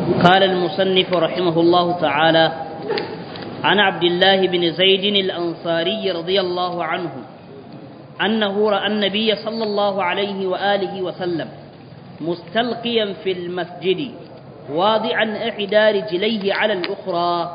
قال المصنف رحمه الله تعالى عن عبد الله بن زيد الأنصاري رضي الله عنه أنه رأى النبي صلى الله عليه وآله وسلم مستلقيا في المسجد واضعا إحدى رجليه على الأخرى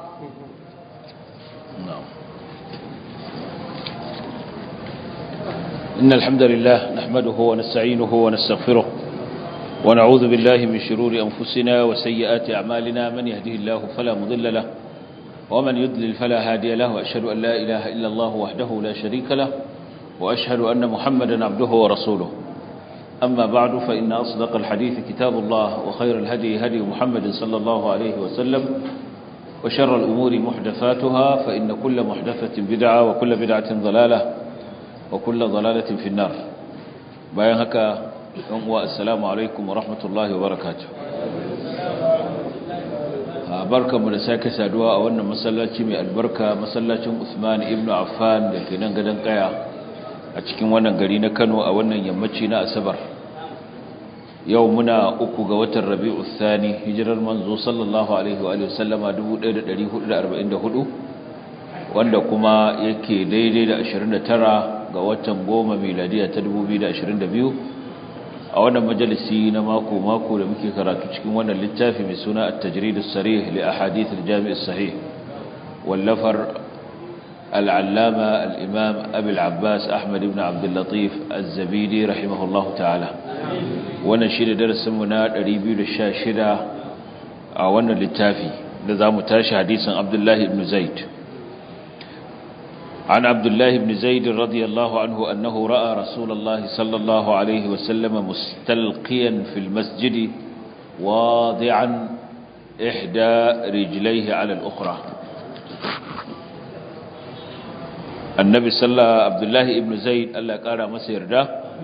إن الحمد لله نحمده ونستعينه ونستغفره ونعوذ بالله من شرور أنفسنا وسيئات أعمالنا من يهده الله فلا مضل له ومن يضلل فلا هادي له وأشهد أن لا إله إلا الله وحده لا شريك له وأشهد أن محمدا عبده ورسوله أما بعد فإن أصدق الحديث كتاب الله وخير الهدي هدي محمد صلى الله عليه وسلم وشر الأمور محدثاتها فإن كل محدثة بدعة وكل بدعة ضلالة وكل ضلالة في النار bayan haka ɗan uwa assalamu alaikum wa rahmatullahi wa barakatuh barkamu da sake saduwa a wannan masallaci mai albarka masallacin Usman ibn Affan da ke nan gadon kaya a cikin wannan gari na Kano a wannan yammaci na Asabar yau muna uku ga watan Rabi'u Thani hijirar manzo sallallahu alaihi wa alihi wasallama 1444 wanda kuma yake daidai da 29 ga watan goma miladiya ta 2022 a wannan majalisi na mako-mako da muke karatu cikin wannan littafi mai suna at-tajrid as-sarih li ahadith al-jami' as-sahih wallafar al-allama al-imam abi al-abbas ahmad ibn abd al-latif az-zabidi rahimahullahu ta'ala wannan shi da darasin mu na 216 a wannan littafi da zamu tashi hadisin abdullahi ibn zaid عن عبد الله بن زيد رضي الله عنه أنه رأى رسول الله صلى الله عليه وسلم مستلقيا في المسجد واضعا إحدى رجليه على الأخرى النبي صلى الله عبد الله بن زيد ألا قال مسير ده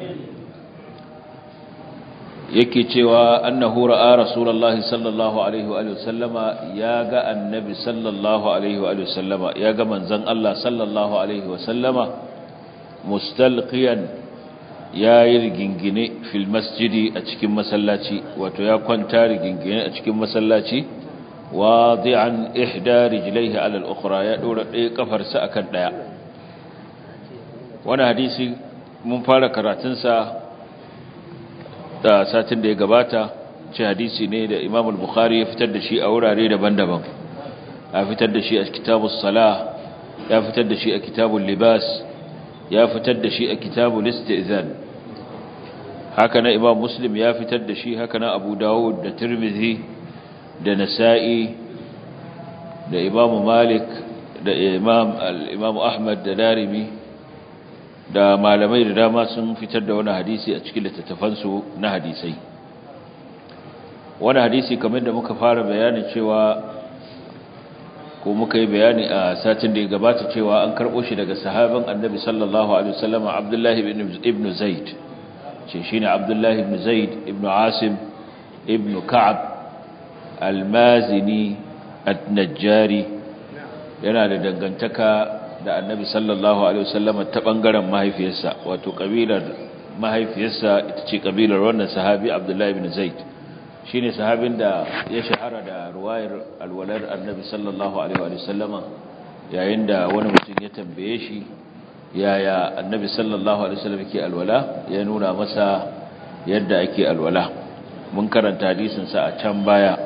yake cewa annahu ra'a rasulullahi sallallahu alaihi wa sallama ya ga annabi sallallahu alaihi wa sallama ya ga manzon Allah sallallahu alaihi wa sallama mustalqiyan ya yi rigingine fil masjidi a cikin masallaci wato ya kwanta rigingine a cikin masallaci wadi'an ihda rijlaihi ala al-ukhra ya dora ɗaya kafarsa akan ɗaya wannan hadisi mun fara karatunsa da satin da ya gabata ce hadisi ne da Imam al-Bukhari ya fitar da shi a wurare daban-daban ya fitar da shi a kitabus salah ya fitar da shi a kitabul libas ya fitar da shi a kitabul istizan haka na Imam Muslim ya fitar da shi haka na Abu Dawud da Tirmidhi da Nasa'i da Imam Malik da Imam al-Imam Ahmad da Darimi da malamai da dama sun fitar da wani hadisi a cikin littattafansu na hadisai wani hadisi kamar da muka fara bayani cewa ko muka yi bayani a satin da ya gabata cewa an karɓo shi daga sahaban annabi sallallahu alaihi wasallam abdullahi ibn zaid ce shine abdullahi ibn zaid ibn asim ibn ka'ab al-mazini at-najjari yana da dangantaka da annabi sallallahu alaihi wasallam ta bangaren mahaifiyarsa wato kabilar mahaifiyarsa ita ce kabilar wannan sahabi Abdullahi ibn Zaid shine sahabin da ya shahara da ruwayar alwalar annabi sallallahu alaihi wasallama yayin da wani mutum ya tambaye shi yaya annabi sallallahu alaihi wasallam yake alwala ya nuna masa yadda ake alwala mun karanta hadisin sa a can baya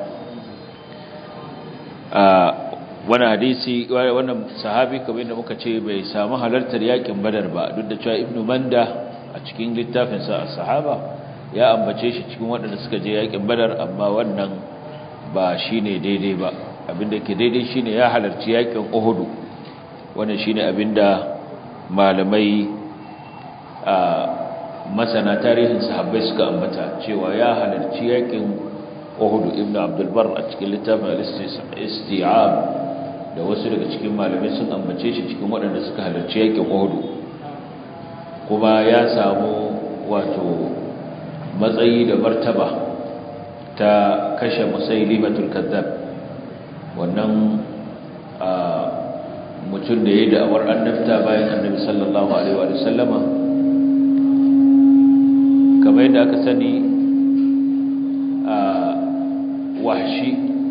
wannan hadisi wannan sahabi kamar yadda muka ce bai samu halartar yakin badar ba duk da cewa ibnu manda a cikin littafin sa as-sahaba ya ambace shi cikin waɗanda suka je yakin badar amma wannan ba shine daidai ba abinda ke daidai shine ya halarci yakin uhud wannan shine abinda malamai a masana tarihin sahabbai suka ambata cewa ya halarci yakin uhud ibnu abdul bar a cikin littafin al-isti'ab da wasu daga cikin malamai sun ambace shi cikin waɗanda suka halarci yakin Uhud kuma ya samu wato matsayi da martaba ta kashe musailimatul kazzab wannan mutum da yayi da'awar annabta bayan annabi sallallahu alaihi wa sallama kamar yadda aka sani a wahshi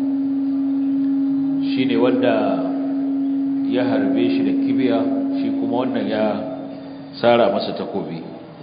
shine wanda ya harbe shi da kibiya shi kuma wannan ya sara masa takobi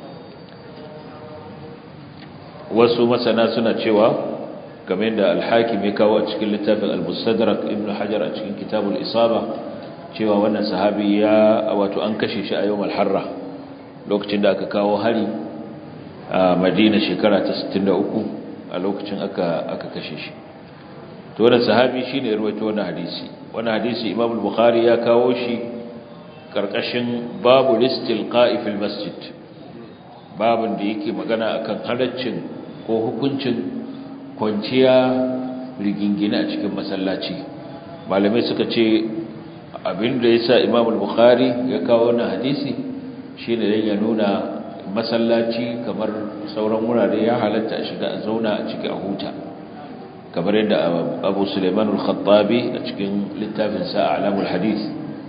wasu masana suna cewa game da alhakim ya kawo a cikin littafin al-mustadrak ibn hajar a cikin kitabul isaba cewa wannan sahabi ya wato an kashe shi a yawmal harra lokacin da aka kawo hari a madina shekara ta 63 a lokacin aka aka kashe shi to wannan sahabi shine ya rawaito wannan hadisi wannan hadisi imam al-bukhari ya kawo shi karkashin babu listilqa'i fil masjid babun da yake magana akan halaccin ko hukuncin kwanciya rigingine a cikin masallaci malamai suka ce abinda yasa Imam al-Bukhari ya kawo wannan hadisi shine dan ya nuna masallaci kamar sauran wurare ya halatta a shiga a zauna a cikin a huta kamar yadda Abu Sulaiman al-Khattabi a cikin littafin sa Alamul Hadith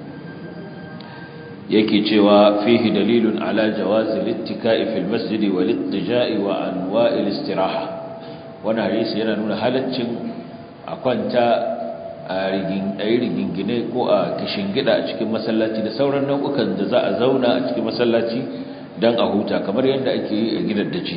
yake cewa fihi dalilun ala jawazi littika'i fil masjidi wal ittija'i wa anwa'il istiraha wannan hadisi yana nuna halaccin a kwanta a rigingine ko a gida a cikin masallaci da sauran nau'ukan da za a zauna a cikin masallaci don a huta kamar yadda ake yi a gidan dace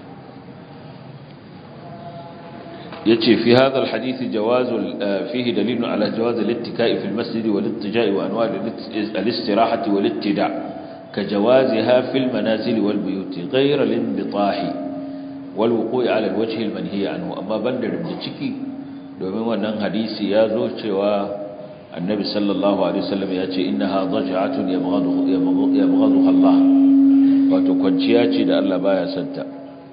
yace fi hadha alhadith jawaz fihi dalilun ala jawaz al-ittika'i fi al-masjid wal-ittija'i wa anwa' al-istirahati wal-ittida' ka jawaziha fi al-manazil wal-buyut ghayra al-inbitahi wal-wuqu'i ala al-wajh al-manhi anhu amma banda da ciki domin wannan hadisi ya zo cewa annabi sallallahu alaihi wasallam ya ce innaha dhaj'atun yabghadu yabghadu Allah wato kwanciya ce da Allah baya santa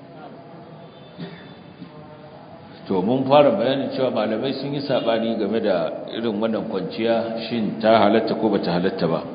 to mun fara bayanin cewa malamai sun yi sabani game da irin wannan kwanciya shin ta halatta ko bata halatta ba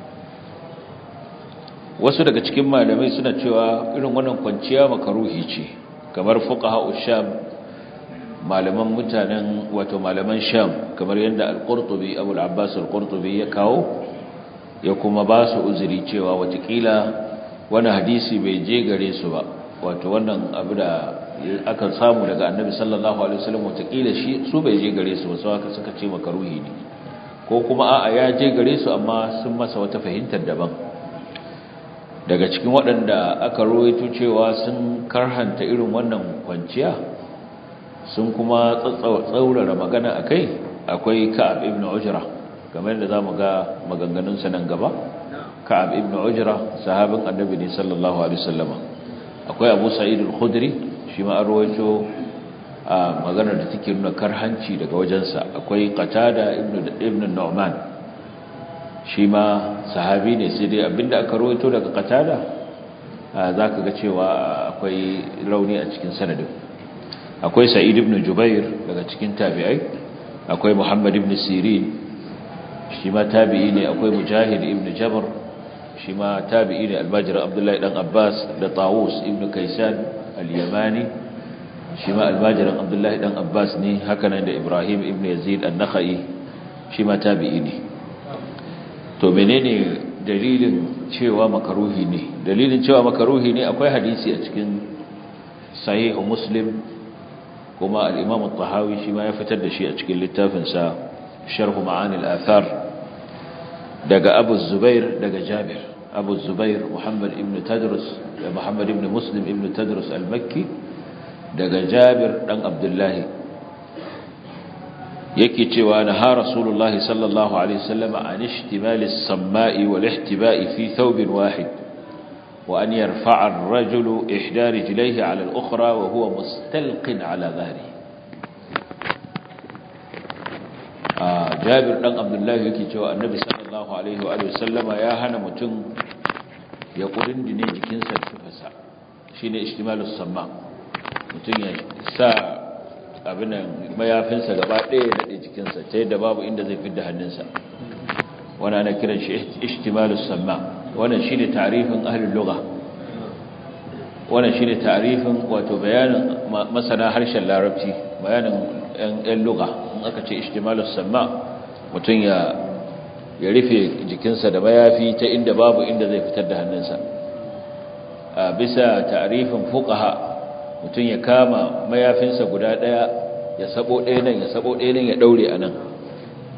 wasu daga cikin malamai suna cewa irin wannan kwanciya makaruhi ce kamar fuqaha usham malaman mutanen wato malaman sham kamar yadda al-qurtubi abu al-abbas al-qurtubi ya kawo ya kuma ba su uzuri cewa watakila wani hadisi bai je gare su ba wato wannan abu da aka samu daga annabi sallallahu alaihi wasallam watakila shi su bai je gare su ba sai aka suka ce makaruhi ne ko kuma a'a ya je gare su amma sun masa wata fahimtar daban daga cikin waɗanda aka rawaito cewa sun karhanta irin wannan kwanciya sun kuma tsaurara magana akai akwai Ka'ab ibn Ujra kamar yadda zamu ga maganganun sa nan gaba Ka'ab ibn Ujra sahabin annabi ne sallallahu alaihi wasallam akwai Abu Sa'id al-Khudri shi ma an rawaito a maganar da take nuna karhanci daga wajensa akwai qatada ibn ibn nu'man shi ma sahabi ne sai dai abinda aka rawaito daga qatada zaka ga cewa akwai rauni a cikin sanadin akwai sa'id ibn jubair daga cikin tabi'ai akwai muhammad ibn sirin shi ma tabi'i ne akwai mujahid ibn jabr shi ma tabi'i ne albajir abdullahi dan abbas da tawus ibn kaisan al-yamani shi ma albajirin abdullahi dan abbas ne hakanan da ibrahim ibn yazid an-nakhai shi ma tabi'i ne to menene dalilin cewa makaruhi ne dalilin cewa makaruhi ne akwai hadisi a cikin sahih muslim kuma al-imam at-tahawi shi ma ya fitar da shi a cikin littafin sa sharh ma'ani al-athar daga abu zubair daga jabir abu zubair muhammad ibn tadrus da muhammad ibn muslim ibn tadrus al-makki daga jabir dan abdullahi yake cewa na ha rasulullahi sallallahu alaihi wasallam an ishtimali as-samma'i wal ihtiba'i fi thawbin wahid wa an yarfa'a ar-rajulu ihda rijlayhi 'ala al-ukhra wa huwa mustalqin 'ala dhahrihi jabir dan abdullahi yake cewa annabi sallallahu alaihi wa sallama ya hana mutum ya kudindine jikinsa da tufasa shine ishtimalus samma mutum ya sa abin mayafinsa gaba ɗaya ya daɗe jikinsa ta yadda babu inda zai fidda hannunsa wani ana kiran shi ishtimalus samma wannan shine tarifin ahlul lugha wannan shine tarifin wato bayanin masana harshen larabci bayanin yan lugha in aka ce ishtimalus samma mutum ya ya rufe jikinsa da mayafi ta inda babu inda zai fitar da hannunsa a bisa tarifin fuqaha mutum ya kama mayafinsa guda ɗaya ya sabo ɗaya nan ya sabo ɗaya nan ya ɗaure a nan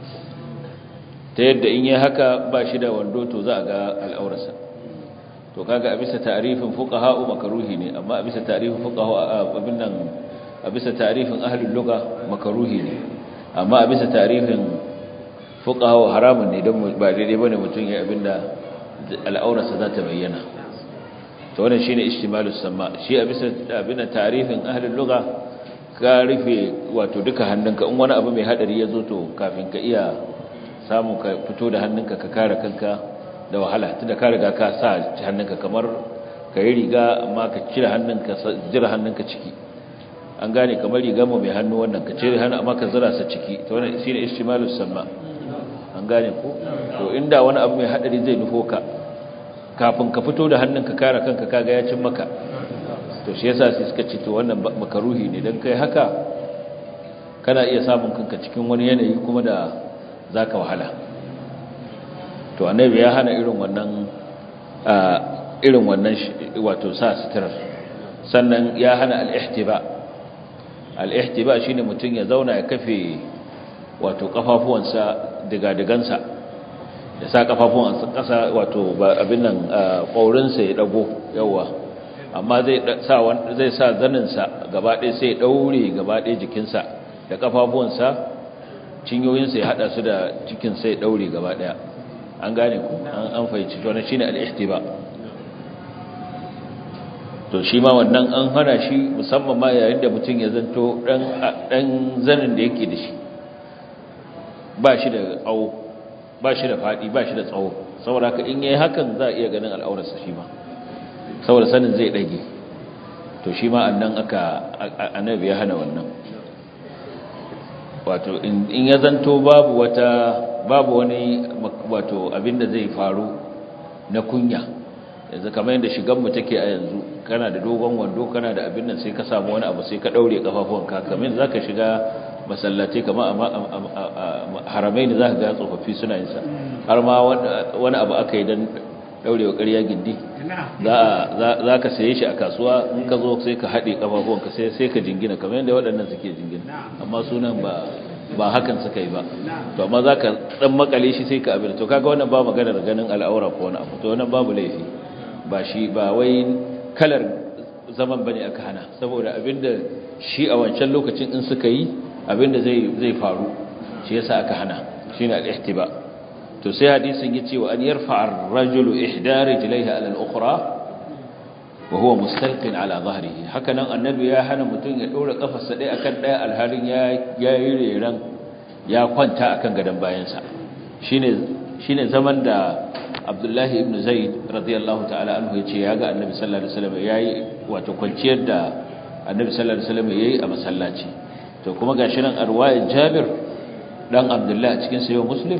ta yadda in yi haka ba shi da wando to za a ga al'aurarsa to kaga a bisa ta'rifin fuqaha makaruhi ne amma a bisa ta'rifin fuqaha abin nan a bisa ta'rifin ahlul lugha makaruhi ne amma a bisa ta'rifin fuqaha haramun ne don ba daidai bane mutum ya abinda al'aurarsa za ta bayyana to wannan shine istimalus sama shi a bisa abin ta'rifin ahlul lugha ka rufe wato duka hannunka in wani abu mai hadari ya zo to kafin ka iya samu ka fito da hannunka ka kare kanka da wahala tunda ka riga ka sa hannunka kamar ka yi riga amma ka cire hannunka jira hannunka ciki an gane kamar riga mu mai hannu wannan ka cire hannu amma ka zira sa ciki to wannan shine istimalus sama an gane ko to inda wani abu mai hadari zai nufo ka kafin ka fito da hannunka kare kanka kaga ya cin maka to shi yasa sai suka ce to wannan makaruhi ne dan kai haka kana iya samun kanka cikin wani yanayi kuma da zaka wahala to annabi ya hana irin wannan irin wannan wato sa sitirar sannan ya hana al-ihtiba al-ihtiba shine mutum ya zauna ya kafe wato kafafuwansa diga-digansa ya sa kafafuwansa kasa wato abin nan ƙaurinsa ya dago yawa amma zai sa zai sa zaninsa gaba ɗaya sai ya daure gaba ɗaya jikinsa da kafafuwansa cinyoyinsa ya hada su da cikin sai ya daure gaba ɗaya an gane ku an fahimci to shine al-ihtiba to shi ma wannan an hana shi musamman ma yayin da mutum ya zanto dan dan zanin da yake da shi ba shi da tsawo ba shi da fadi ba shi da tsawo saboda haka in yayi hakan za a iya ganin al'aurarsa shi ma saboda sanin zai dage to shi ma annan aka annabi ya hana wannan wato in ya zanto babu wata babu wani wato abinda zai faru na kunya yanzu kamar yadda shiganmu take a yanzu kana da dogon wando kana da abin nan sai ka samu wani abu sai ka daure kafafuwanka kamar za ka shiga masallatai kamar a haramai da za ka ga tsofaffi suna yin sa har ma wani abu aka yi don daurewa ƙarya gindi za ka saye shi a kasuwa in ka zo sai ka haɗe kafafuwanka sai ka jingina kamar yadda waɗannan suke jingina amma sunan ba ba hakan suka yi ba to amma za ka ɗan makale shi sai ka abin to kaga wannan ba maganar ganin al'aura ko wani abu to wannan babu laifi ba shi ba wai kalar zaman bane aka hana saboda abinda shi a wancan lokacin in suka yi abinda zai zai faru shi yasa aka hana shine al-ihtiba to sai hadisin yace wa an yarfa ar-rajulu ihda rijlaihi ala al-ukhra wa huwa mustalqin ala dhahrihi hakanan annabi ya hana mutun ya dora kafarsa dai akan daya alhalin ya yayi reran ya kwanta akan gadan bayansa shine shine zaman da Abdullahi ibn Zaid radiyallahu ta'ala anhu yace ya ga Annabi sallallahu alaihi wasallam yayi wato kwanciyar da Annabi sallallahu alaihi wasallam yayi a masallaci to kuma gashi nan arwayar Jabir dan Abdullah a cikin sahih Muslim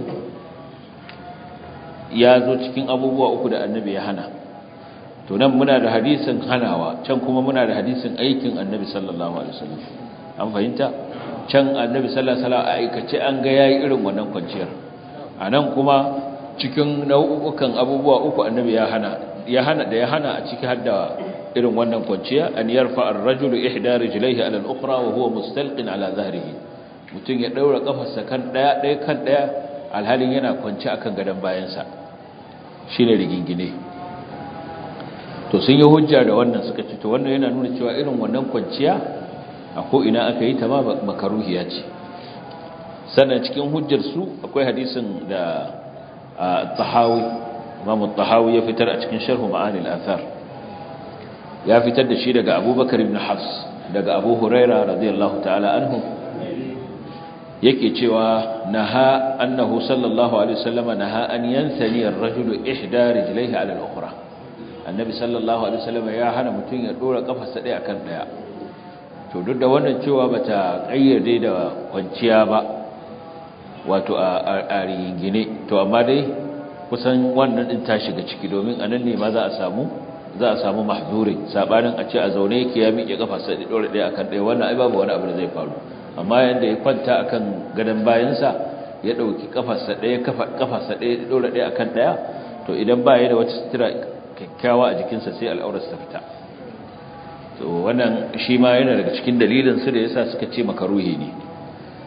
ya zo cikin abubuwa uku da Annabi ya hana to nan muna da hadisin hanawa can kuma muna da hadisin aikin Annabi sallallahu alaihi wasallam an fahimta can Annabi sallallahu alaihi wasallam a aikace an ga yayi irin wannan kwanciyar anan kuma cikin nau'ukan abubuwa uku annabi ya hana ya hana da ya hana a ciki hadda irin wannan kwanciya an yarfa ar-rajulu ihda rijlaihi ala al-ukhra wa huwa mustalqin ala dhahrihi mutun ya daura kafarsa kan daya daya kan daya alhalin yana kwanci akan gadan bayansa shine rigingine to sun yi hujja da wannan suka ce to wannan yana nuna cewa irin wannan kwanciya a ko ina aka yi ta ma makaruhiya ce sannan cikin hujjar su akwai hadisin da الطحاوي امام الطحاوي ya fitar a cikin sharh ma'ani al-athar ya fitar da shi daga Abubakar ibn Hafs daga Abu Huraira radiyallahu ta'ala anhu yake cewa naha annahu sallallahu alaihi wasallam naha an yansani ar-rajulu ihda rijlaihi ala al-ukhra annabi sallallahu alaihi wasallam ya hana mutun ya dora kafarsa daya akan daya to duk da wannan cewa bata kayyade da kwanciya ba wato a rigingine to amma dai kusan wannan din ta shiga ciki domin anan ne ma za a samu za a samu mahzuri sabanin a ce a zaune yake ya miƙe kafa sai dore ɗaya akan ɗaya wannan ai babu wani abu da zai faru amma yanda ya kwanta akan gadon bayansa ya ɗauki kafarsa ɗaya kafarsa ɗaya dore ɗaya akan ɗaya to idan ba ya da wata sutura kyakkyawa a jikinsa sai al'aurarsa ta fita to wannan shi ma yana daga cikin dalilin su da yasa suka ce makaruhi ne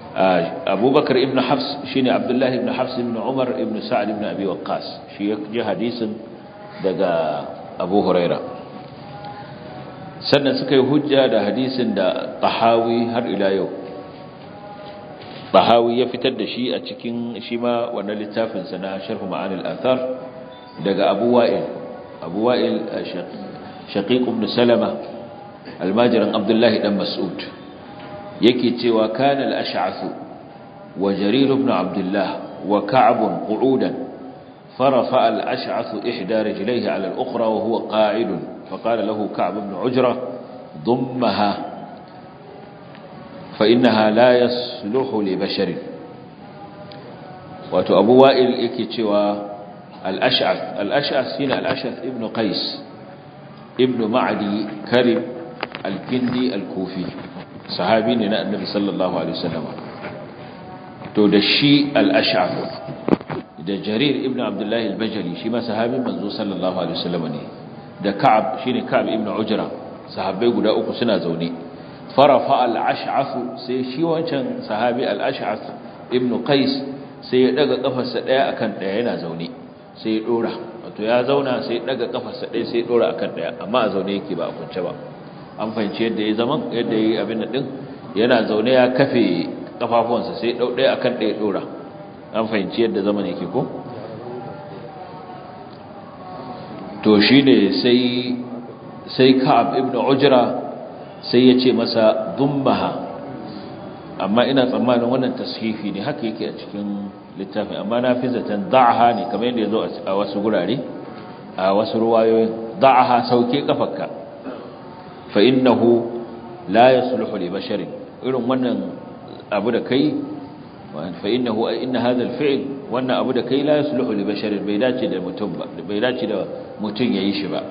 abubakar ibn hafs shine abdullahi ibn hafs ibn umar ibn sa'ad ibn abi waqqas shi ya ji hadisin daga abu huraira sannan suka yi hujja da hadisin da tahawi har ila yau tahawi ya fitar da shi a cikin shi ma wannan littafinsa na sharh ma'anil athar daga abu wa'il abu wa'il shaqiq ibn salama almajirin abdullahi dan mas'ud yake cewa kana al-ash'ath wa jarir ibn abdullah wa ka'b qu'udan فرفع الأشعث إحدى رجليه على الأخرى وهو قاعد فقال له كعب بن عجرة ضمها فإنها لا يصلح لبشر واتو أبو وائل إكتوى الأشعث الأشعث هنا الأشعث ابن قيس ابن معدي كرم الكندي الكوفي صحابين النبي صلى الله عليه وسلم تدشي الأشعث da jarir ibn abdullahi al-bajali shi ma sahabin manzo sallallahu alaihi wasallam ne da ka'ab shine ka'ab ibn ujra sahabbai guda uku suna zaune farafa al-ash'ath sai shi wancan sahabi al-ash'ath ibn qais sai ya daga kafarsa daya akan daya yana zaune sai ya dora wato ya zauna sai ya daga kafarsa daya sai ya dora akan daya amma a zaune yake ba a kunce ba an fahimci yadda ya zaman yadda yayi abin din yana zaune ya kafe kafafuwansa sai ya dau daya akan daya dora an fahimci yadda zaman yake ko to shi ne sai ka'ab ibn ujra sai ya ce masa dummaha amma ina tsammanin wannan tashifi ne haka yake a cikin littafin amma na fi zaton da'aha ne kamar yadda ya zo a wasu gurare a wasu ruwayoyin da'aha sauke kafarka fa innahu la yasluhu li basharin irin wannan abu da kai فإنه إن هذا الفعل وأن أبو دكي لا يصلح لبشر بيداتي دا متن بيداتي دا متن يعيش با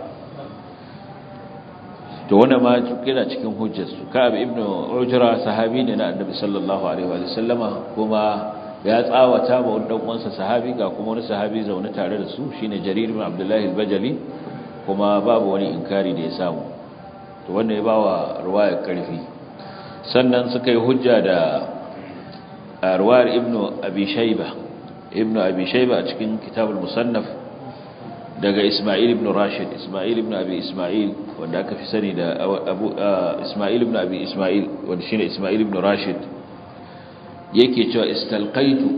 to wannan ma kina cikin hujjar su Ka'ab ibn Ujra sahabi ne na Annabi sallallahu alaihi wa sallama kuma ya tsawata ba wani dan uwansa sahabi ga kuma wani sahabi zaune tare da su shine Jarir ibn Abdullah al-Bajali kuma babu wani inkari da ya samu to wannan ya bawa ruwaya karfi sannan suka yi hujja da arwar ibn abi shayba ibn abi shayba a cikin kitabul musannaf daga isma'il ibn rashid isma'il ibn abi isma'il wanda aka fi sani da abu isma'il ibn abi isma'il wanda shine isma'il ibn rashid yake cewa istalqaitu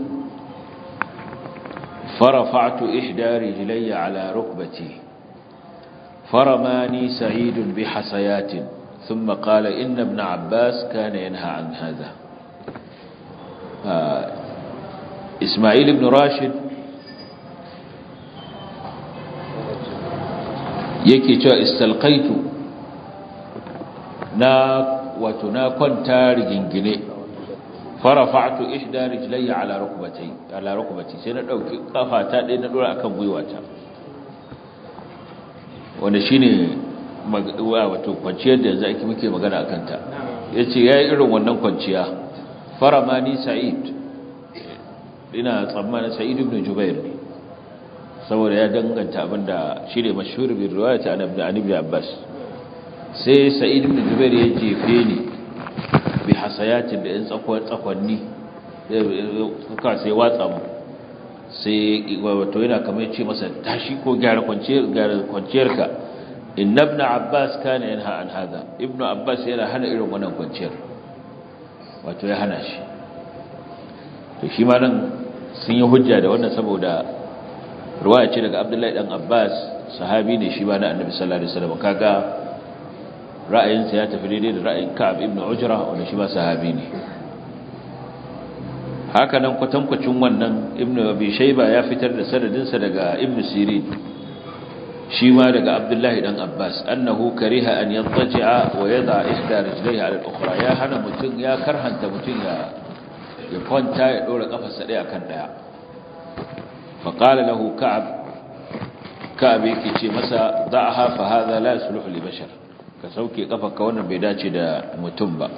farafa'tu ihda rijlayya ala rukbati فرماني سعيد بحصيات ثم قال إن ابن عباس كان ينهى عن هذا Ismail ibn Rashid yake cewa istalqaitu na wato na kwanta rigingine farafa'tu ihda rijlayya ala rukbati ala rukbati sai na dauki kafata ɗaya na dora akan gwiwata wanda shine wato kwanciyar da yanzu ake muke magana akan ta yace yayi irin wannan kwanciya faramani sa'id ina tsammanin sa'id ibn jubair ne saboda ya danganta abinda shi ne mashhur bi riwayat an ibn an ibn abbas sai sa'id ibn jubair ya jefe ni bi hasayatin da yan tsakon tsakonni suka sai watsa mu sai wato yana kamar ce masa tashi ko gyara kwanciyar gyara kwanciyarka inna ibn abbas kana yanha an hada ibn abbas yana hana irin wannan kwanciyar wato ya hana shi to shi ma nan sun yi hujja da wannan saboda ruwaya ce daga abdullahi dan abbas sahabi ne shi ba na annabi sallallahu alaihi wasallam kaga ra'ayinsa ya tafi daidai da ra'ayin ka'ab ibn ujra wanda shi ba sahabi ne haka nan kwatankwacin wannan ibn abi shayba ya fitar da sanadinsa daga ibn sirin shi ma daga abdullahi dan abbas annahu kariha an yattaji'a wa yada ihda rijlaihi ala al-ukhra ya hana mutun ya karhanta mutun ya ya kwanta ya dora kafarsa daya kan daya fa qala lahu ka'ab ka'ab yake ce masa da'aha fa hadha la yasluhu li bashar ka sauke kafarka wannan bai dace da mutum ba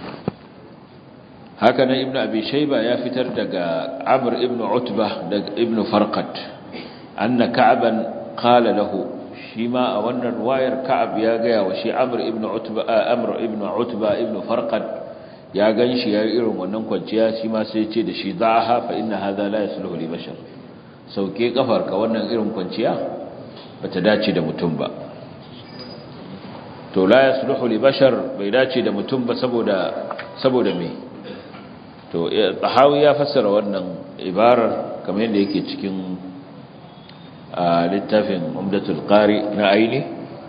haka nan ibnu abi shayba ya fitar daga amr ibnu utbah daga ibnu farqat anna ka'ban qala lahu shi ma a wannan ruwayar ka'ab ya gaya wa shi amr ibn utba amr ibn utba ibn farqad ya gan shi ya yi irin wannan kwanciya shi ma sai ce da shi za a hafa ina haza la ya sulhu li bashar sauke kafarka wannan irin kwanciya ba ta dace da mutum ba to la ya sulhu li bashar bai dace da mutum ba saboda saboda me to tahawi ya fassara wannan ibarar kamar yadda yake cikin littafin umdatul qari na aini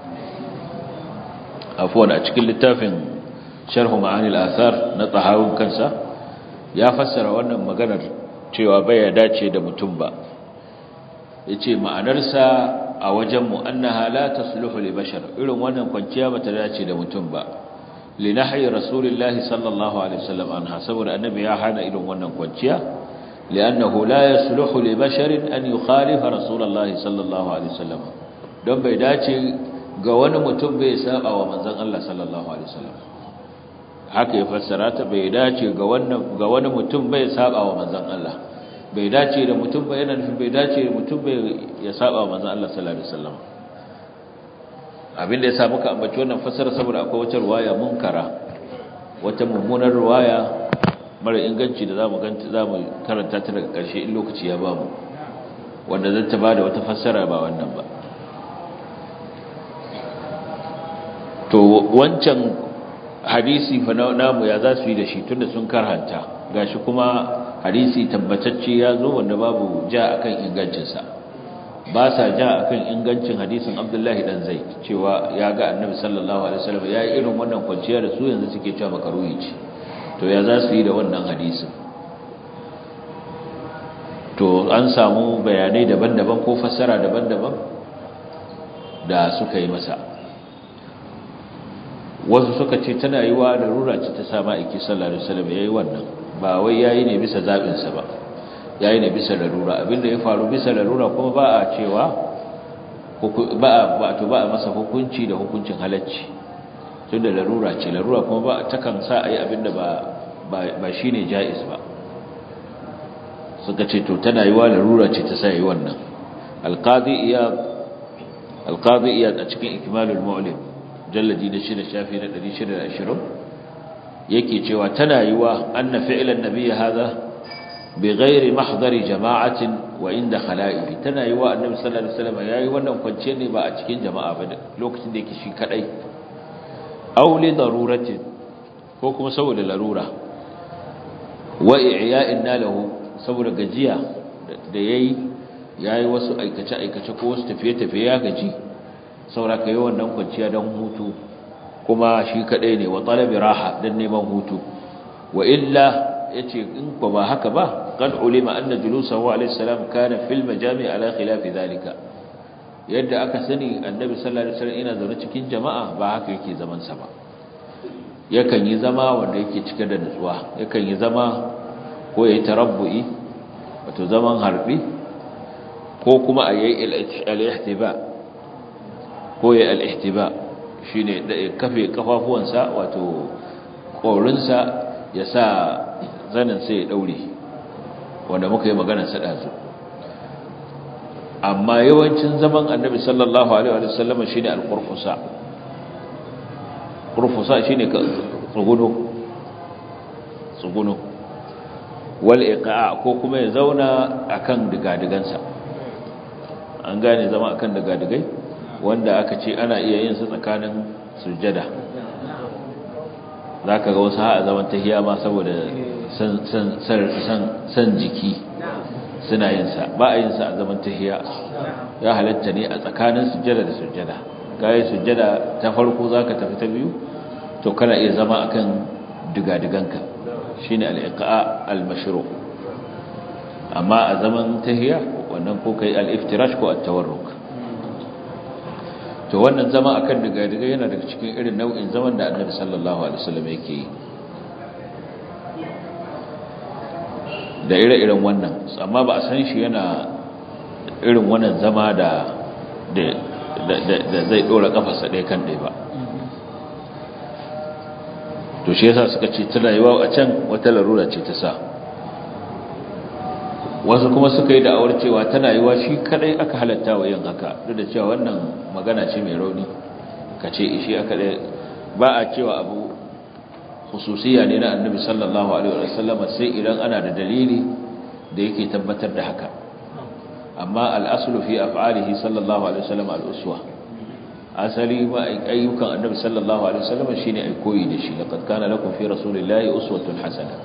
afwan a cikin littafin sharh ma'anil athar na tahawun kansa ya fassara wannan maganar cewa bai dace da mutum ba yace ma'anarsa a wajen mu annaha la tasluhu li bashar irin wannan kwanciya bata dace da mutum ba li nahyi rasulillahi sallallahu alaihi wasallam anha saboda annabi ya hana irin wannan kwanciya li'annahu la yasluhu li basharin an yukhalifa rasulullahi sallallahu alaihi wasallam don bai dace ga wani mutum bai saba wa manzon Allah sallallahu alaihi wasallam haka ya fassara ta bai dace ga wannan ga wani mutum bai saba wa manzon Allah bai dace da mutum bai yana nufin bai dace da mutum bai ya saba wa manzon Allah sallallahu alaihi wasallam abinda ya sa muka ambaci wannan fassara saboda akwai wata ruwaya munkara wata mummunar ruwaya mara inganci da zamu ganta zamu karanta ta daga ƙarshe in lokaci ya bamu wanda zan ta bada wata fassara ba wannan ba to wancan hadisi fa namu ya za su yi da shi tunda sun karhanta gashi kuma hadisi tabbatacce ya zo wanda babu ja akan ingancinsa ba sa ja akan ingancin hadisin Abdullahi dan Zaid cewa ya ga Annabi sallallahu alaihi wasallam ya yi irin wannan kwanciya da su yanzu suke cewa makaruhi ce to ya za su yi da wannan hadisin to an samu bayanai daban-daban ko fassara daban-daban da suka yi masa wasu suka ce tana yi wa larura ce ta sama iki sallallahu alaihi wasallam yayi wannan ba wai yayi ne bisa zabin sa ba yayi ne bisa larura abinda ya faru bisa larura kuma ba a cewa ba ba to ba a masa hukunci da hukuncin halacci tunda larura ce larura kuma ba takan sa ayi abinda ba ba shine jaiz ba suka ce to tana yi wa larura ce ta sa yi wannan alqadi iyad alqadi iyad a cikin ikmalul mu'lim jalladi da shida shafi na 620 yake cewa tana yi wa anna fi'lan nabiyyi hadha bighairi mahdari jama'atin wa inda khala'ihi tana yi wa annabi sallallahu alaihi wasallam yayi wannan kwance ne ba a cikin jama'a ba lokacin da yake shi kadai aw li daruratin ko kuma saboda larura wa i'ya'in lahu saboda gajiya da yayi yayi wasu aikace aikace ko wasu tafiye tafiye ya gaji saboda kai wannan kwanciya dan hutu kuma shi kadai ne wa talabi raha dan neman hutu wa illa yace in ko ba haka ba qad ulima anna julusahu alayhi salam kana fil majami' ala khilaf dhalika yadda aka sani annabi sallallahu alaihi wasallam ina zaune cikin jama'a ba haka yake zaman sa ba yakan yi zama wanda yake cike da nutsuwa yakan yi zama ko yayi tarabbu'i wato zaman harbi ko kuma ayi al-ihtiba ko yayi al-ihtiba shine da kafe kafafuwansa wato korinsa ya sa zanin sai ya daure wanda muka yi magana sa dazu amma yawancin zaman annabi sallallahu alaihi wa sallam shine al-qurfusa qurfusa shine tsuguno tsuguno wal iqa ko kuma ya zauna akan digadigansa an gane zama akan digadigai wanda aka ce ana iya yin su tsakanin sujjada zaka ga wasu ha zaman tahiya ma saboda san san san jiki suna yin sa ba a yin sa a zaman tahiya ya halatta ne a tsakanin sujjada da sujjada kai sujjada ta farko zaka tafi ta biyu to kana iya zama akan digadiganka shine al-iqa al-mashru amma a zaman tahiya wannan ko kai al-iftirash ko at-tawarruk to wannan zama akan digadiga yana daga cikin irin nau'in zaman da Annabi sallallahu alaihi wasallam yake yi da ire-iren wannan amma ba a san shi yana irin wannan zama da da zai dora kafarsa ɗaya kan ɗaya ba to shi yasa suka ce tana yiwa a can wata larura ce ta sa wasu kuma suka yi da'awar cewa tana yiwa shi kadai aka halatta wa yin haka duk da cewa wannan magana ce mai rauni ka ce shi aka ba a cewa abu khususiya ne na annabi sallallahu alaihi wasallam sai idan ana da dalili da yake tabbatar da haka amma al-aslu fi af'alihi sallallahu alaihi wasallam al-uswa asali ma ayyukan annabi sallallahu alaihi wasallam shine ai koyi da shi laqad kana lakum fi rasulillahi uswatun hasana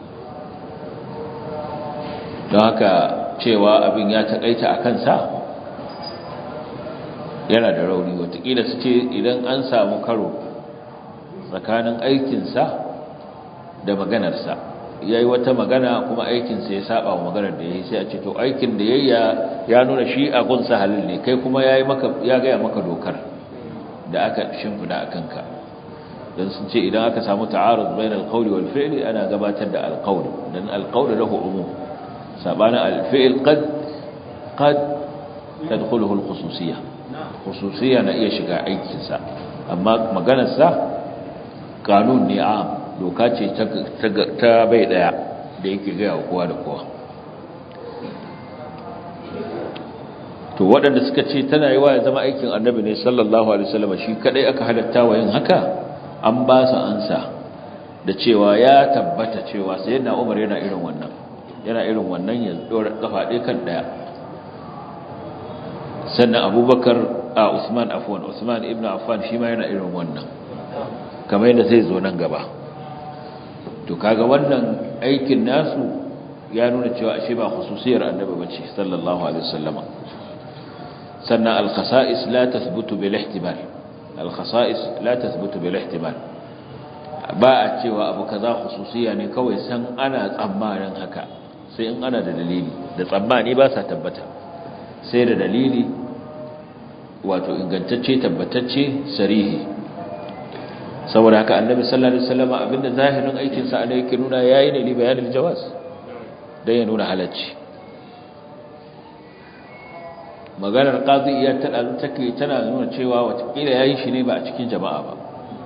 don haka cewa abin ya takaita a kansa yana da rauni watakila su ce idan an samu karo tsakanin aikinsa da maganarsa ya yi wata magana kuma aikinsa ya saba wa maganar da ya yi sai a ce to aikin da ya ya nuna shi a gunsa halin ne kai kuma ya gaya maka dokar da aka shimfida a kanka don sun ce idan aka samu ta'arud bayan alƙawli wal fi'li ana gabatar da alƙawli don alƙawli lahu umum sabanin alfi'il qad qad tadkhuluhu alkhususiyya khususiyya na iya shiga aikinsa amma maganarsa kanun ne am doka ce ta bai daya da yake gaya wa kowa da kowa to waɗanda suka ce tana yi wa ya zama aikin annabi ne sallallahu alaihi wasallam shi kadai aka halatta wa yin haka an ba su ansa da cewa ya tabbata cewa sayyidina Umar yana irin wannan yana irin wannan ya dora kafa ɗaya kan ɗaya sannan Abubakar a Usman afwan Usman ibn Affan shi ma yana irin wannan kamar yadda zai zo nan gaba to kaga wannan aikin nasu ya nuna cewa ashe ba khususiyar annabi bace sallallahu alaihi wasallama sannan al-khasa'is la tathbutu bil ihtimal al-khasa'is la tathbutu bil ihtimal ba a cewa abu kaza khususiya ne kawai san ana tsammanin haka sai in ana da dalili da tsammani ba sa tabbata sai da dalili wato ingantacce tabbatacce sarihi saboda haka annabi sallallahu alaihi wasallam abinda zahirin aikin sa ne yake nuna yayi ne li bayanil jawaz dan ya nuna halacci maganar qadiyya ta take tana nuna cewa watakila yayi shi ne ba a cikin jama'a ba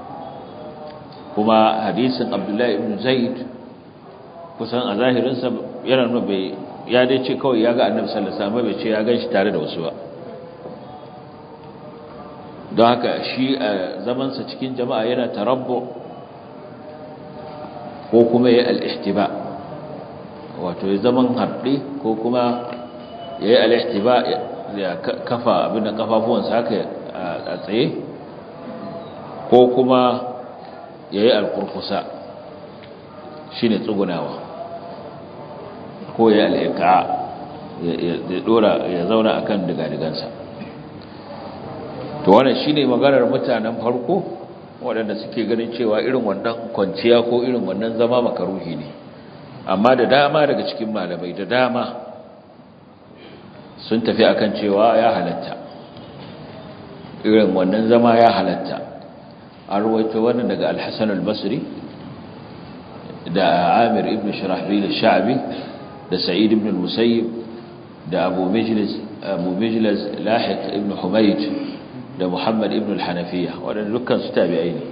kuma hadisin abdullahi ibn zaid kusan a zahirin sa yana nuna bai ya dai ce kawai ya ga annabi sallallahu alaihi wasallam bai ce ya ganshi tare da wasu ba don haka shi a zamansa cikin jama'a yana tarabbu ko kuma ya al'ihtiba wato ya zaman harɗe ko kuma ya yi al'ihtiba ya kafa abin da kafafuwansa haka a tsaye ko kuma ya yi alkurkusa shi ne tsugunawa ko ya al'ika ya zauna a kan digadigansa to wannan shine maganar mutanen farko waɗanda suke ganin cewa irin wannan kwanciya ko irin wannan zama makaruhi ne amma da dama daga cikin malamai da dama sun tafi akan cewa ya halatta irin wannan zama ya halatta an ruwaito wannan daga al-Hasan al-Basri da Amir ibn Shurahbil al-Sha'bi da Sa'id ibn al-Musayyib da Abu Majlis Abu Majlis Lahiq ibn Humayd da Muhammad ibn al-Hanafiya waɗanda dukkan su tabi'ai ne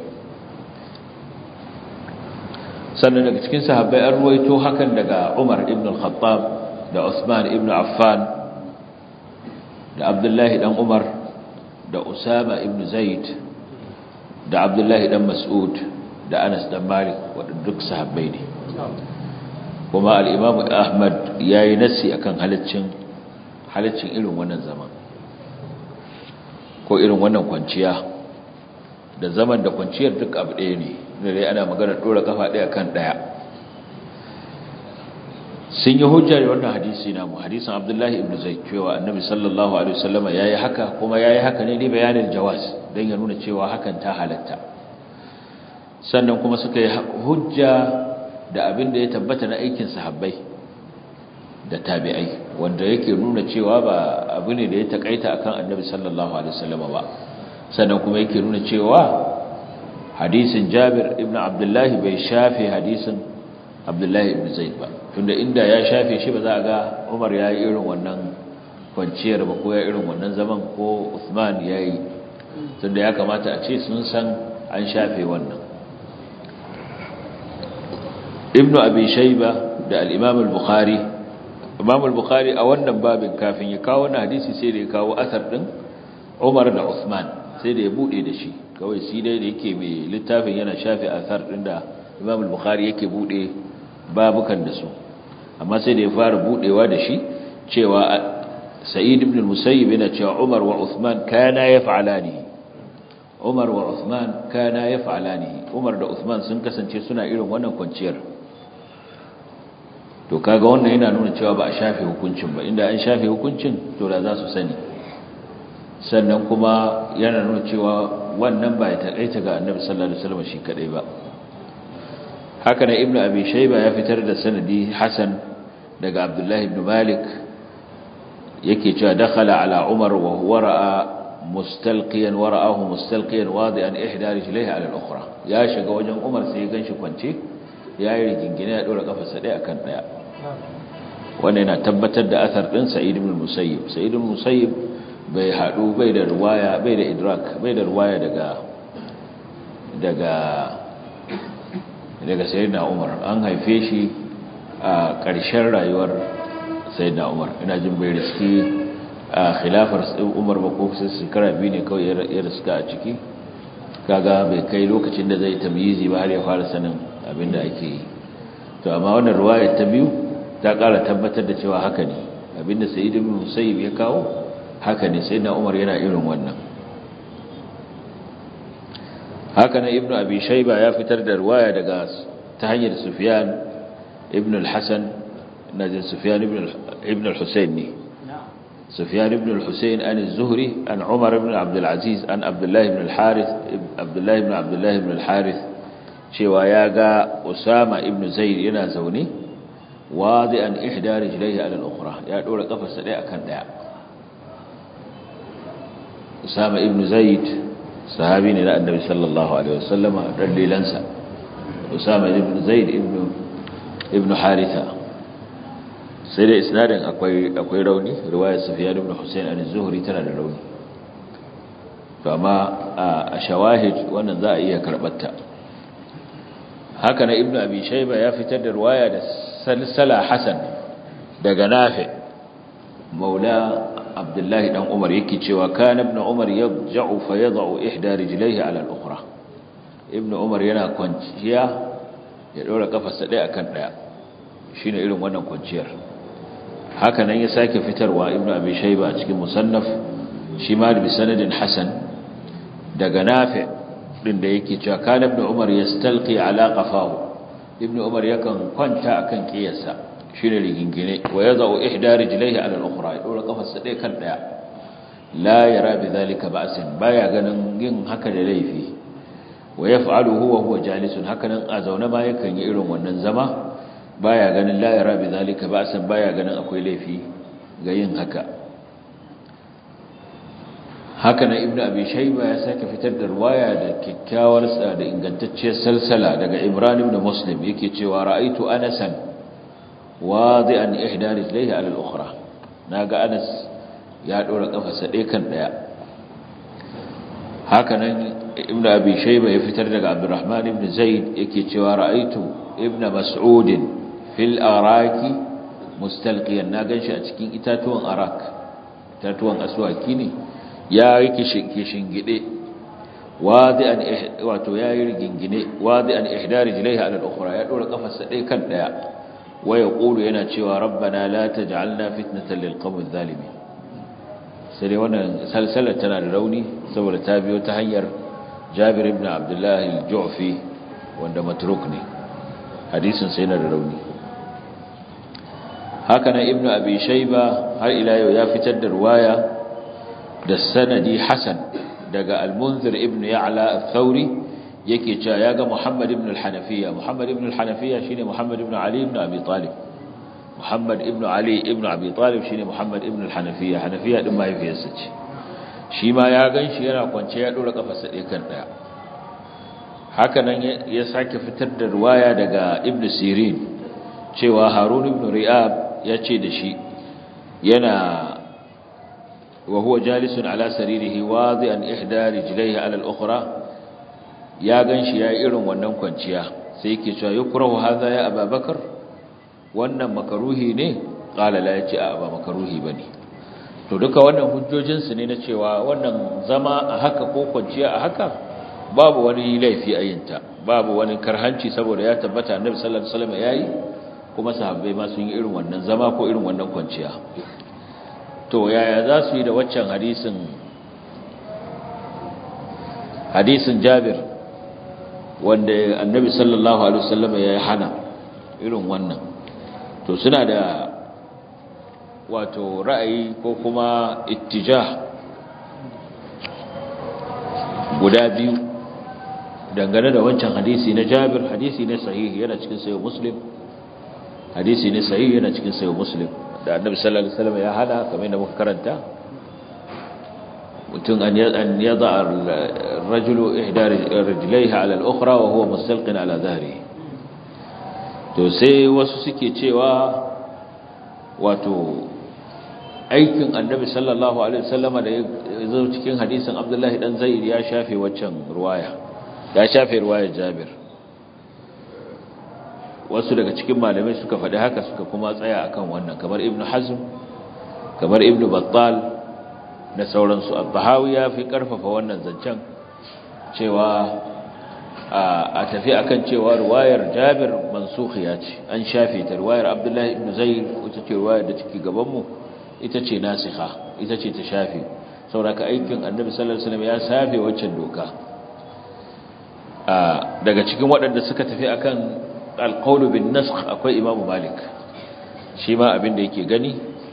sannan daga cikin sahabbai an ruwaito hakan daga Umar ibn al-Khattab da Usman ibn Affan da Abdullah dan Umar da Usama ibn Zaid da Abdullah dan Mas'ud da Anas dan Malik waɗanda duk sahabbai ne kuma al-Imam Ahmad yayi nasi akan halaccin halaccin irin wannan zaman ko irin wannan kwanciya da zaman da kwanciyar duk abu ɗaya ne da dai ana magana ɗora kafa ɗaya kan ɗaya sun yi hujja da wannan hadisi namu hadisin abdullahi ibn zai cewa annabi sallallahu alaihi wasallama ya yi haka kuma ya yi haka ne ne bayanin jawas don ya nuna cewa hakan ta halatta sannan kuma suka yi hujja da abin da ya tabbata na aikin sahabbai da tabi'ai wanda yake nuna cewa ba abu ne da ya takaita akan annabi sallallahu alaihi wasallam ba sannan kuma yake nuna cewa hadisin Jabir ibn Abdullah bai shafe hadisin Abdullah ibn Zaid ba tunda inda ya shafe shi ba za a ga Umar ya yi irin wannan kwanciyar ba ko ya irin wannan zaman ko Uthman ya yi tunda ya kamata a ce sun san an shafe wannan Ibn Abi Shayba da al-Imam al-Bukhari Imam al-Bukhari a wannan babin kafin ya kawo wannan hadisi sai da ya kawo asar din Umar da Uthman sai da ya bude da shi kawai shi dai da yake mai littafin yana shafi asar din da imam al-bukhari yake bude babukan da su amma sai da ya fara budewa da shi cewa sa'id ibn al-musayyib yana cewa umar wa uthman kana yaf'alani umar wa uthman kana yaf'alani umar da uthman sun kasance suna irin wannan kwanciyar to kaga wannan yana nuna cewa ba a shafe hukuncin ba inda an shafe hukuncin to da za su sani sannan kuma yana nuna cewa wannan ba ya taƙaita ga annabi sallallahu alaihi wasallam shi kadai ba haka ne ibnu abi shayba ya fitar da sanadi hasan daga abdullah ibn malik yake cewa dakhala ala umar wa huwa ra'a mustalqiyan wa ra'ahu mustalqiyan wadi'an ihda rijlihi ala al-ukhra ya shiga wajen umar sai ya ganshi kwance yayi rigingine ya dora kafarsa ɗaya akan ɗaya wannan yana tabbatar da athar din sa'id ibn musayyib sa'id ibn musayyib bai hadu bai da ruwaya bai da idrak bai da ruwaya daga daga daga sayyidina umar an haife shi a ƙarshen rayuwar sayyidina umar ina jin bai riski a khilafar umar ba ko sai shekara biyu ne kawai ya riska a ciki kaga bai kai lokacin da zai tamyizi ba har ya fara sanin abin da ake yi to amma wannan ruwayar ta biyu ta ƙara tabbatar da cewa haka ne abinda sayyid ibn musayyib ya kawo haka ne sayyidina umar yana irin wannan haka nan ibnu abi shayba ya fitar da ruwaya daga ta hanyar sufyan ibn al-hasan najin sufyan ibn ibn al-husayn ne sufyan ibn al-husayn an az-zuhri an umar ibn abd al-aziz an abdullah ibn al-harith abdullah ibn abdullah ibn al-harith cewa ya ga usama ibn zaid yana zaune wadi'an ihda rijlaihi ala al-ukhra ya dora kafarsa daya akan daya usama ibn zaid sahabi ne na annabi sallallahu alaihi wasallama dan lilansa usama ibn zaid ibn ibn haritha sai da isnadin akwai akwai rauni riwayar sufyan ibn husayn an-zuhri tana da rauni to amma a shawahid wannan za a iya karbata haka na ibn abi shayba ya fitar da riwaya da salsala hasan daga nafi maula abdullahi dan umar yake cewa kana ibn umar yaj'u fa yad'u ihda rijlaihi ala al-ukhra ibn umar yana kwanciya ya dora kafarsa ɗaya akan ɗaya shine irin wannan kwanciyar haka nan ya sake fitarwa ibn abi shayba a cikin musannaf shi ma bi sanadin hasan daga nafi din da yake cewa kana ibn umar yastalqi ala qafahu ibn umar yakan kwanta akan kiyarsa shine rigingine wa yadau ihda rijlaihi ala al-ukhra ya dora kafarsa ɗaya kan ɗaya la yara bi zalika ba'sin baya ganin yin haka da laifi wa yaf'aluhu wa huwa jalisun haka nan a zaune ma yakan yi irin wannan zama baya ganin la yara bi zalika ba'sin baya ganin akwai laifi ga yin haka haka nan ibnu abi shayba ya sake fitar da riwaya da kyakkyawar da ingantacciyar salsala daga imran ibn muslim yake cewa ra'aitu anasan wadi'an ihda rijlaihi ala al-ukhra naga Anas ya dora kafarsa ɗaya kan ɗaya hakanan ibnu abi shayba ya fitar daga abdurrahman ibn zaid yake cewa ra'aitu ibnu mas'ud fil araki mustalqiyan na ganshi a cikin itatuwan arak itatuwan aswaki ne ya yake shingide wadi'an wato yayi rigingine wadi'an ihda rijlaihi ala al-ukhra ya dora kafarsa ɗaya kan ɗaya ويقول yana cewa rabbana la taj'alna fitnatan lil qawmi adh-dhalimin sai dai wannan salsalar tana da rauni saboda ta biyo ta hanyar Jabir ibn Abdullah al-Ju'fi wanda matruk ne hadisin sai yana da rauni haka nan ibnu abi shayba har ila yau ya fitar da riwaya da sanadi hasan daga al-munzir ibn ya'la al-thawri yake cewa ya ga Muhammad ibn al-Hanafiya Muhammad ibn al-Hanafiya shine Muhammad ibn Ali ibn Abi Talib Muhammad ibn Ali ibn Abi Talib shine Muhammad ibn al-Hanafiya Hanafiya din mahaifiyarsa ce shi ma ya ganshi yana kwance ya dora kafarsa ɗaya kan ɗaya haka nan ya sake fitar da riwaya daga Ibn Sirin cewa Harun ibn Ri'ab ya ce da shi yana wa huwa jalisun ala saririhi wadi'an ihda rijlaihi ala al-ukhra ya gan shi ya irin wannan kwanciya sai yake cewa yukrahu hadha ya ababakar wannan makaruhi ne qala la yace a ba makaruhi bane to duka wannan hujjojin su ne na cewa wannan zama a haka ko kwanciya a haka babu wani laifi a yinta babu wani karhanci saboda ya tabbata annabi sallallahu alaihi wasallam yayi kuma sahabbai ma sun yi irin wannan zama ko irin wannan kwanciya to yaya za su yi da waccan hadisin hadisin Jabir wanda annabi sallallahu alaihi wasallam ya hana irin wannan to suna da wato ra'ayi ko kuma ittijah guda biyu dangane da wancan hadisi na Jabir hadisi ne sahihi yana cikin sayo Muslim hadisi ne sahihi yana cikin sayo Muslim da Annabi sallallahu alaihi wasallam ya hada kamar da muka karanta mutum an yada ar-rajulu ihda rijlaiha ala al-ukhra wa huwa mustalqin ala dhahrihi to sai wasu suke cewa wato aikin annabi sallallahu alaihi wasallama da ya zo cikin hadisin abdullahi dan zaid ya shafe waccan ruwaya ya shafe ruwayar jabir wasu daga cikin malamai suka faɗi haka suka kuma tsaya akan wannan kamar ibnu hazm kamar ibnu battal da sauransu al-bahawi ya fi karfafa wannan zancen cewa a tafi akan cewa ruwayar jabir mansukhiya ce an shafe ta ruwayar abdullahi ibn zaid wacce ce ruwayar da take gaban mu ita ce nasikha ita ce ta shafe sauraka aikin annabi sallallahu alaihi wasallam ya shafe waccan doka daga cikin waɗanda suka tafi akan alqawlu bin nasakh akwai imamu malik shi ma abin da yake gani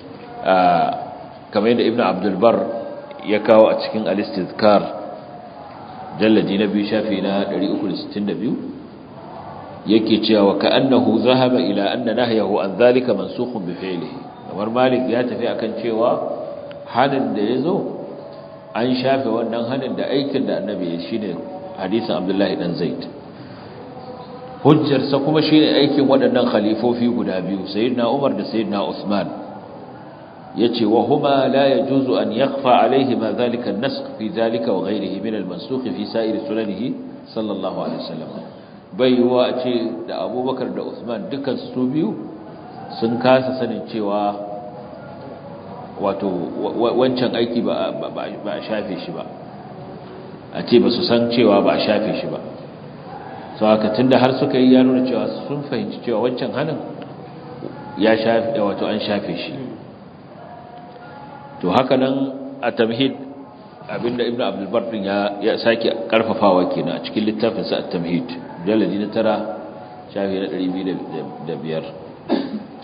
kamar yadda ibnu abdul bar ya kawo a cikin al-istizkar jalladi na biyu shafi na 362 yake cewa ka annahu zahaba ila anna nahyahu an zalika mansukhun bi fi'lihi kamar malik ya tafi akan cewa hanin da yazo an shafe wannan hanin da aikin da annabi ya shine hadisin abdullahi dan zaid hujjar sa kuma shine aikin waɗannan khalifofi guda biyu sayyidina umar da sayyidina usman yace wa huma la yajuzu an yakhfa alayhi ma dhalika an-nasakh fi dhalika wa ghayrihi min al-mansukh fi sa'ir sunanihi sallallahu alaihi wasallam bai wa ce da abubakar da usman dukkan su biyu sun kasa sanin cewa wato wancan aiki ba a shafe shi ba a ce ba su san cewa ba a shafe shi ba sau haka tunda har suka yi ya nuna cewa sun fahimci cewa wancan hannun ya shafe wato an shafe shi to haka nan a tamhid abinda ibnu abdul bar din ya ya sake karfafawa kenan a cikin littafin sa at-tamhid jaladi na tara shafi na 205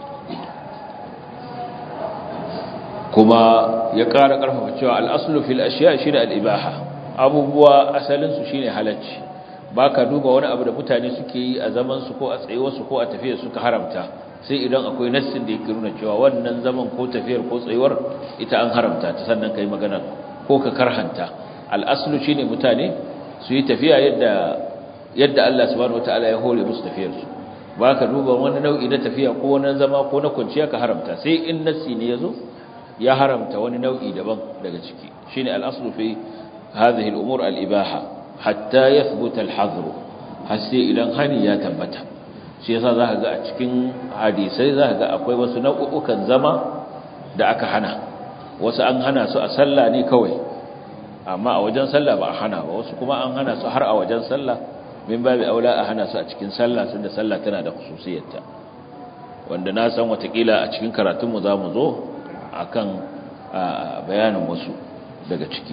kuma ya ƙara karfafa cewa al-aslu fil ashiya shine al-ibaha abubuwa asalin su shine halacci baka duba wani abu da mutane suke yi a zaman su ko a tsayuwar su ko a tafiyar su ka haramta sai idan akwai nassin da yake nuna cewa wannan zaman ko tafiyar ko tsayuwar ita an haramta ta sannan kai magana ko ka karhanta al'aslu shine mutane su yi tafiya yadda yadda Allah subhanahu wataala ya hore musu tafiyar su baka duba wani nau'i na tafiya ko wani zama ko na kwanciya ka haramta sai in nassi ne yazo ya haramta wani nau'i daban daga ciki shine al'aslu fi hadhihi al-umur al-ibaha hatta yathbuta al-hadr har sai idan hani ya tabbata shi yasa zaka ga a cikin hadisai zaka ga akwai wasu nau'ukan zama da aka hana wasu an hana su a sallah ne kawai amma a wajen sallah ba a hana ba wasu kuma an hana su har a wajen sallah min babu aula a hana su a cikin sallah tunda sallah tana da khususiyarta wanda na san watakila a cikin karatunmu za mu zo akan bayanin wasu daga ciki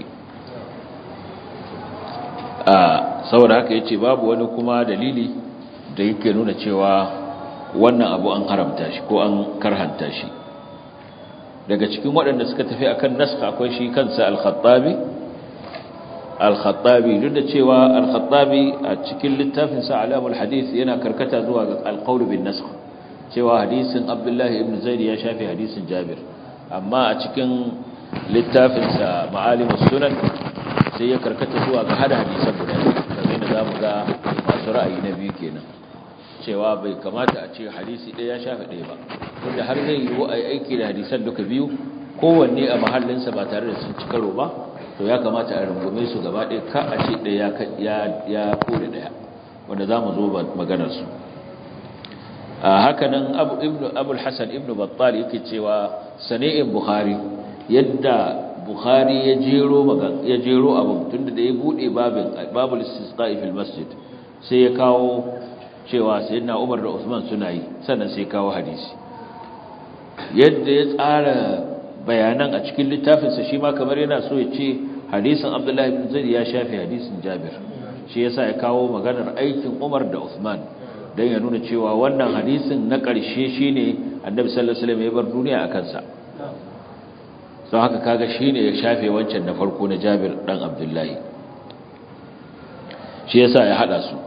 saboda haka yace babu wani kuma dalili da yake nuna cewa wannan abu an haramta shi ko an karhanta shi daga cikin waɗanda suka tafi akan naska akwai shi kansa al-khattabi al-khattabi duk da cewa al-khattabi a cikin littafin sa alamul hadith yana karkata zuwa ga al-qawl bin nasakh cewa hadisin abdullahi ibn zaid ya shafi hadisin jabir amma a cikin littafin sa ma'alimus sunan sai ya karkata zuwa ga hada hadisan guda kamar yadda zamu ga masu ra'ayi na biyu kenan cewa bai kamata a ce hadisi ɗaya ya shafi ɗaya ba wanda har zai yi a aiki da hadisan duka biyu kowanne a mahallinsa ba tare da sun ci karo ba to ya kamata a rungume su gaba ɗaya ka a ce ɗaya ya kore ɗaya wanda za mu zo maganarsu a hakanan abul hassan ibn battal yake cewa sani'in buhari yadda bukhari ya jero ya jero abin tunda da ya bude babin babul istisqa'i fil masjid sai ya kawo cewa sayyidina Umar da Usman suna yi sannan sai kawo hadisi yadda ya tsara bayanan a cikin littafinsa shi ma kamar yana so ya ce hadisin Abdullahi ibn Zaid ya shafe hadisin Jabir shi yasa ya kawo maganar aikin Umar da Usman dan ya nuna cewa wannan hadisin na ƙarshe shine Annabi sallallahu alaihi wasallam ya bar duniya akan sa don haka kaga shine ya shafe wancan na farko na Jabir dan Abdullahi shi yasa ya hada su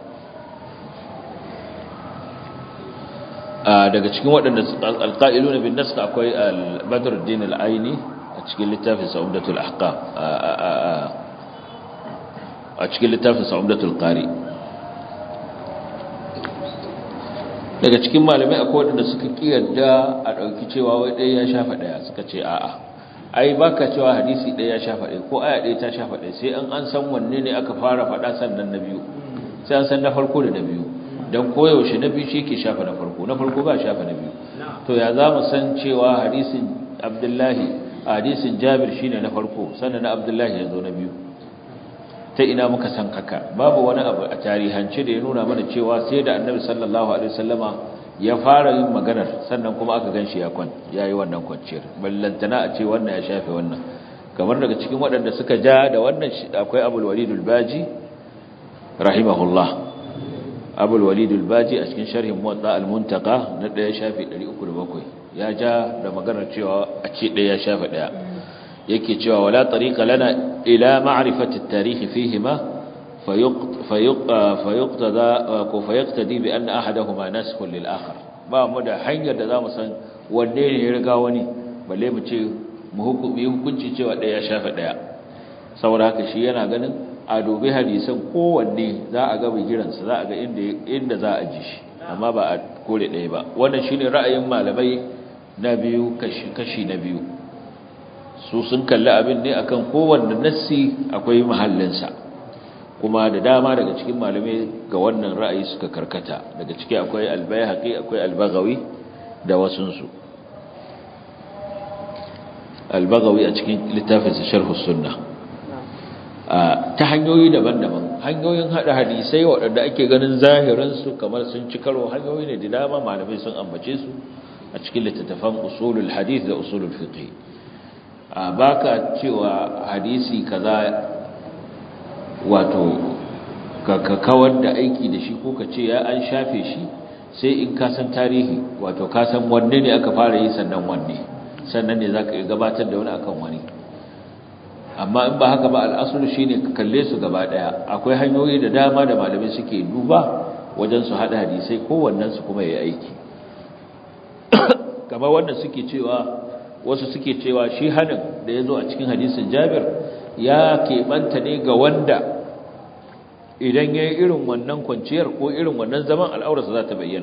daga cikin waɗanda alqailuna bin nas akwai al-Badruddin al-Aini a cikin littafin Sa'udatul Ahkam a cikin littafin Sa'udatul Qari daga cikin malamai akwai waɗanda suka kiyarda a ɗauki cewa wai ɗaya ya shafa ɗaya suka ce a'a ai baka cewa hadisi ɗaya ya shafa ɗaya ko aya ɗaya ta shafa ɗaya sai an an san wanne ne aka fara faɗa sannan na biyu sai an san na farko da na biyu don koyaushe na biyu shi ke shafa na farko na farko ba shafa na biyu to ya za mu san cewa hadisin abdullahi a hadisin jabir shine na farko sannan na abdullahi ya zo na biyu ta ina muka san haka babu wani abu a tarihance da ya nuna mana cewa sai da annabi sallallahu alaihi wasallama ya fara yin maganar sannan kuma aka ganshi ya kwan yayi wannan kwanciyar ballantana a ce wannan ya shafe wannan kamar daga cikin waɗanda suka ja da wannan akwai abul walid al-baji rahimahullah abul walid al-baji a cikin sharhin muwatta al-muntaqa na daya shafi 307 ya ja da maganar cewa a ce daya shafi daya yake cewa wala tariqa lana ila ma'rifati at-tarikh fihima fayuqtada ko fayaqtadi bi anna ahadahuma naskhun lil akhar ba mu da hanyar da zamu san wanne ne ya riga wani balle mu ce mu hukumi hukunci cewa daya shafi daya saboda haka shi yana ganin a dubi hadisan kowanne za a ga bigiransa za a ga inda za a ji shi amma ba a kore ɗaya ba wannan shine ra'ayin malamai na biyu kashi na biyu su sun kalli abin ne akan kowanne nassi akwai mahallinsa kuma da dama daga cikin malamai ga wannan ra'ayi suka karkata daga ciki akwai albayhaqi akwai albagawi da wasunsu albagawi a cikin littafinsa sharhus sunnah ta hanyoyi daban-daban hanyoyin hada hadisai waɗanda ake ganin zahiransu kamar sun ci karo hanyoyi ne da dama malamai sun ambace su a cikin littattafan usulul hadith da usulul fiqh a baka cewa hadisi kaza wato ka kawar da aiki da shi ko ka ce ya an shafe shi sai in ka san tarihi wato ka san wanne ne aka fara yi sannan wanne sannan ne zaka gabatar da wani akan wani amma in ba haka ba al'asulu shine ka kalle su gaba daya akwai hanyoyi da dama da malamai suke duba wajen su hada hadisai kowannen su kuma yayi aiki kamar wanda suke cewa wasu suke cewa shi hanin da yazo a cikin hadisin Jabir ya keɓanta ne ga wanda idan yayi irin wannan kwanciyar ko irin wannan zaman al'aurarsa za ta bayyana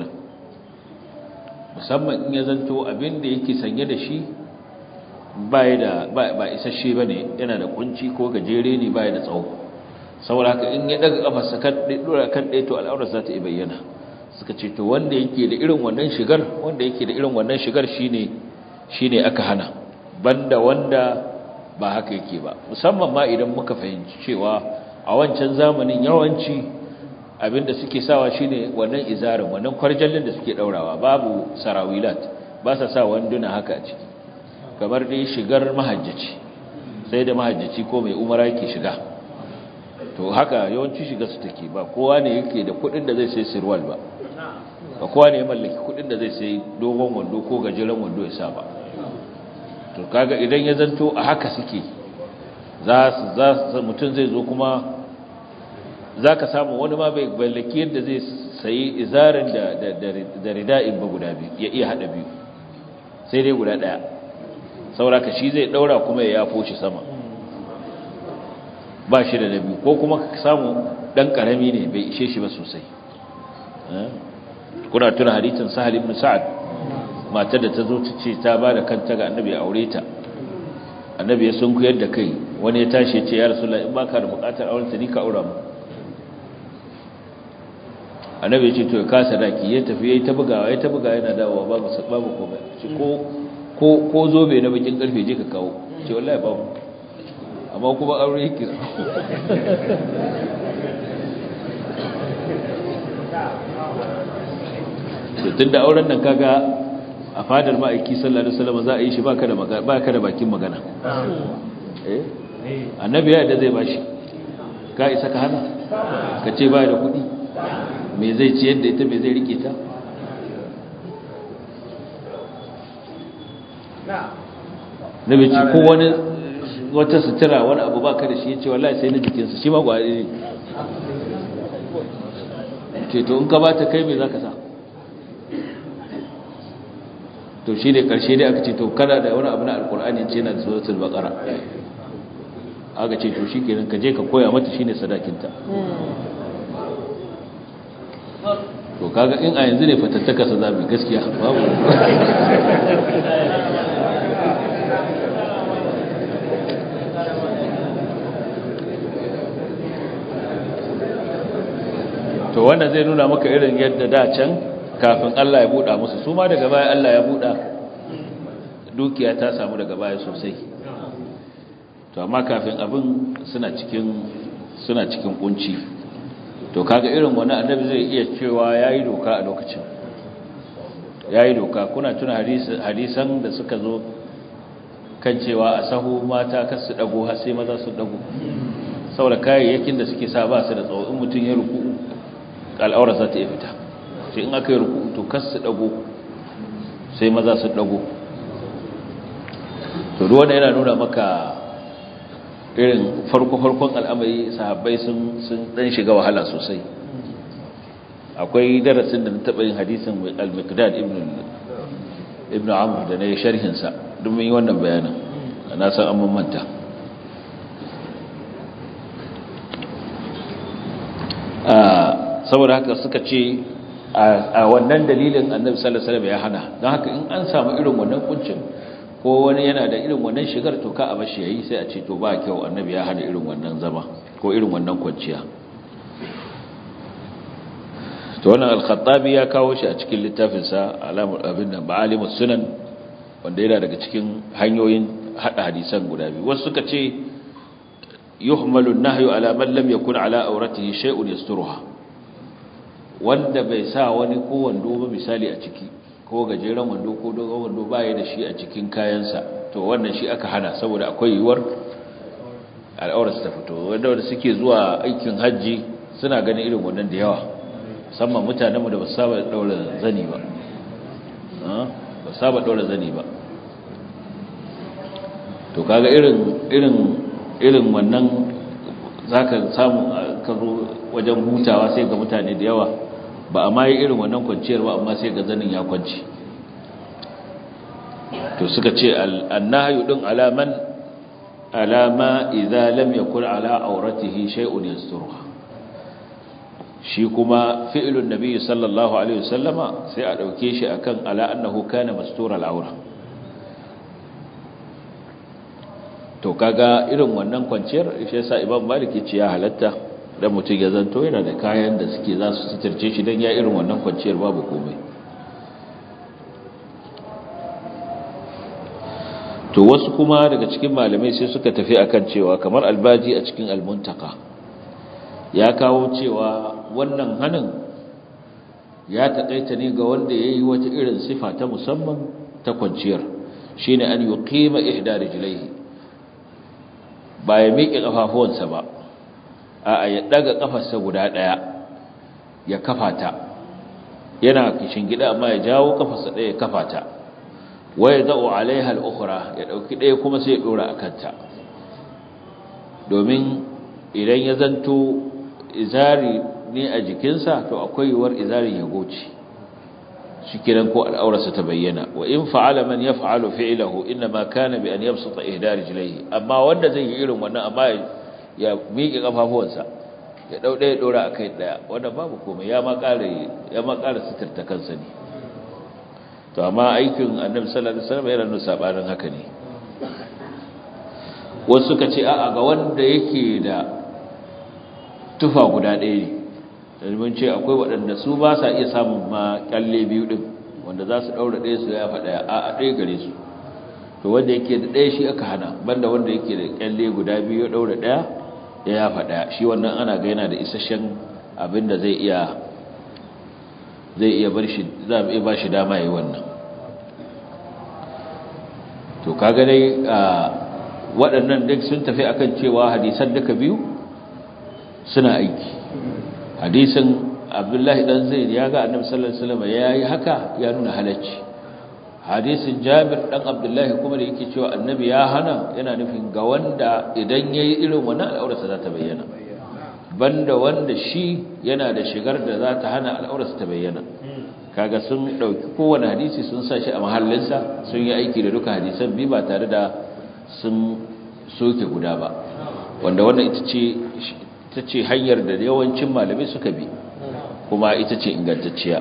musamman in ya zanto abin da yake sanye da shi baya da ba isasshe bane yana da kunci ko gajere ne baya da tsawo saboda haka in ya daga kafarsa kan dora kan dai to al'aurar za ta bayyana suka ce to wanda yake da irin wannan shigar wanda yake da irin wannan shigar shine shine aka hana banda wanda ba haka yake ba musamman ma idan muka fahimci cewa a wancan zamanin yawanci abinda suke sawa shine wannan izarin wannan kwarjallin da suke daurawa babu sarawilat ba sa sa wanduna haka a ciki kamar dai shigar mahajjaci sai da mahajjaci ko mai umara yake shiga to haka yawanci shiga su take ba kowa ne yake da kudin da zai sai sirwal ba ba kowa ne ya mallaki kudin da zai sai dogon wando ko gajeren wando ya sa ba to kaga idan ya zanto a haka suke za su mutum zai zo kuma za ka samu wani ma bai mallaki yadda zai sayi izarin da rida'in ba guda biyu ya iya hada biyu sai dai guda daya sauraka shi zai daura kuma ya yafo shi sama ba shi da nabi ko kuma ka samu dan karami ne bai ishe shi ba sosai kuna tuna hadisin sahal ibn sa'ad matar da ta zo ta ce ta ba da kanta ga annabi a aure ta annabi ya sun kuyar da kai wani ya tashi ya ce ya rasulullahi in baka da bukatar auren ta ni ka aura mu annabi ya ce to ya kasa daki ya tafi yayi ta bugawa ya ta bugawa yana dawowa babu babu komai ko ko ko zobe na bakin karfe je ka kawo ce wallahi babu amma kuma aure yake so tun da auren nan kaga a fadar ma'aiki sallallahu alaihi wasallam za a yi shi baka da baka da bakin magana eh annabi ya da zai bashi ka isa ka hana ka ce ba da kuɗi me zai ci yadda ita me zai rike ta nabi ce ko wani wata sutura wani abu baka da shi ya ce wallahi sai na jikinsa shi ma gwari ne ce to in ka ba ta kai me za ka sa to shi ne ƙarshe dai aka ce to kana da wani abu na alkur'ani ce na suratul baqara aka ce to shi kenan ka je ka koya mata shine sadakinta to kaga in a yanzu ne fatattaka sa zabi gaskiya babu to wannan zai nuna maka irin yadda da can kafin Allah ya buɗa musu su ma daga baya Allah ya buɗa dukiya ta samu daga baya sosai to amma kafin abin suna cikin suna cikin kunci to kaga irin wani annabi zai iya cewa yayi doka a lokacin yayi doka kuna tuna hadisan da suka zo kan cewa a sahu mata kar su dago har sai maza su dago saboda kayayyakin da suke sa ba su da tsawo in mutum ya ruku al'aura za ta iya fita sai in aka yi ruku to kar su dago sai maza su dago to duk wanda yana nuna maka irin farko-farkon al'amari sahabbai sun dan shiga wahala sosai akwai darasin da na taɓa yin hadisin al-miqdad ibn amr da na yi sharhinsa domin yi wannan bayanin na san an manta saboda haka suka ce a wannan dalilin annabi sallallahu alaihi wasallam ya hana don haka in an samu irin wannan kuncin ko wani yana da irin wannan shigar to ka a bashi yayi sai a ce to ba kyau annabi ya hana irin wannan zama ko irin wannan kwanciya to wannan al-khattabi ya kawo shi a cikin littafin sa alamul abin da ma'alimus sunan wanda yana daga cikin hanyoyin hada hadisan guda biyu wasu suka ce yuhmalu an-nahyu ala man lam yakun ala awratihi shay'un yasturuha wanda bai sa wani ko wando ba misali a ciki ko gajeren wando ko dogon wando baya da shi a cikin kayansa to wannan shi aka hana saboda akwai yiwuwar al'aurarsa ta fito wanda wanda suke zuwa aikin hajji suna ganin irin wannan da yawa musamman mutanenmu da ba su saba daura zani ba ba su saba daura zani ba to kaga irin irin irin wannan zaka samu ka zo wajen hutawa sai ga mutane da yawa ba a mayi irin wannan kwanciyar ba amma sai ga zanin ya kwanci to suka ce annahyu din alaman alama idza lam yakun ala auratihi shay'un yasturuha shi kuma fi'lun nabiy sallallahu alaihi wasallama sai a dauke shi akan ala annahu kana mastura al-aura to kaga irin wannan kwanciyar shi yasa imam malik ya ce ya halatta dan mutum ya zanto yana da kayan da suke za su suturce shi dan ya irin wannan kwanciyar babu komai to wasu kuma daga cikin malamai sai suka tafi akan cewa kamar albaji a cikin almuntaka ya kawo cewa wannan hanin ya taƙaita ne ga wanda ya yi wata irin sifa ta musamman ta kwanciyar shine an yuqima ihda rijlaihi ba ya miƙe ƙafafuwansa ba a ya ɗaga ƙafarsa guda ɗaya ya kafa ta yana kishin gida amma ya jawo ƙafarsa ɗaya ya kafa ta waya za'u alaiha al'ukura ya ɗauki ɗaya kuma sai ya ɗora a kanta domin idan ya zanto izari ne a jikinsa to akwai yiwuwar izarin ya goce shi kiran ko al'aurarsa ta bayyana wa in fa'ala man yaf'alu fi'lahu inma kana bi an yabsuta ihda rijlaihi amma wanda zai yi irin wannan amma ya miƙe kafafuwansa ya dau daya dora akai daya wanda babu komai ya ma ƙara ya ma ƙara sitirta kansa ne to amma aikin annabi sallallahu alaihi wasallam yana nuna sabanin haka ne wasu suka ce a'a ga wanda yake da tufa guda ɗaya ne mun ce akwai waɗanda su ba sa iya samun ma kyalle biyu ɗin wanda za su ɗaura ɗaya su ya faɗa a a ɗaya gare su to wanda yake da ɗaya shi aka hana banda wanda yake da kyalle guda biyu ya daura ɗaya ya yafa ɗaya shi wannan ana ga yana da isasshen abin da zai iya zai iya bar shi za a iya ba shi dama yi wannan to kaga dai waɗannan duk sun tafi akan cewa hadisan duka biyu suna aiki hadisin abdullahi dan zaid ya ga annabi sallallahu alaihi wasallam yayi haka ya nuna halacci hadisin jabir dan abdullahi kuma da yake cewa annabi ya hana yana nufin ga wanda idan yayi irin wannan al'aurarsa za ta bayyana banda wanda shi yana da shigar da za ta hana al'aurarsa ta bayyana kaga sun dauki kowane hadisi sun sa shi a mahallinsa sun yi aiki da duka hadisan bi ba tare da sun soke guda ba wanda wannan ita ce ita ce hanyar da yawancin malamai suka bi kuma ita ce ingantacciya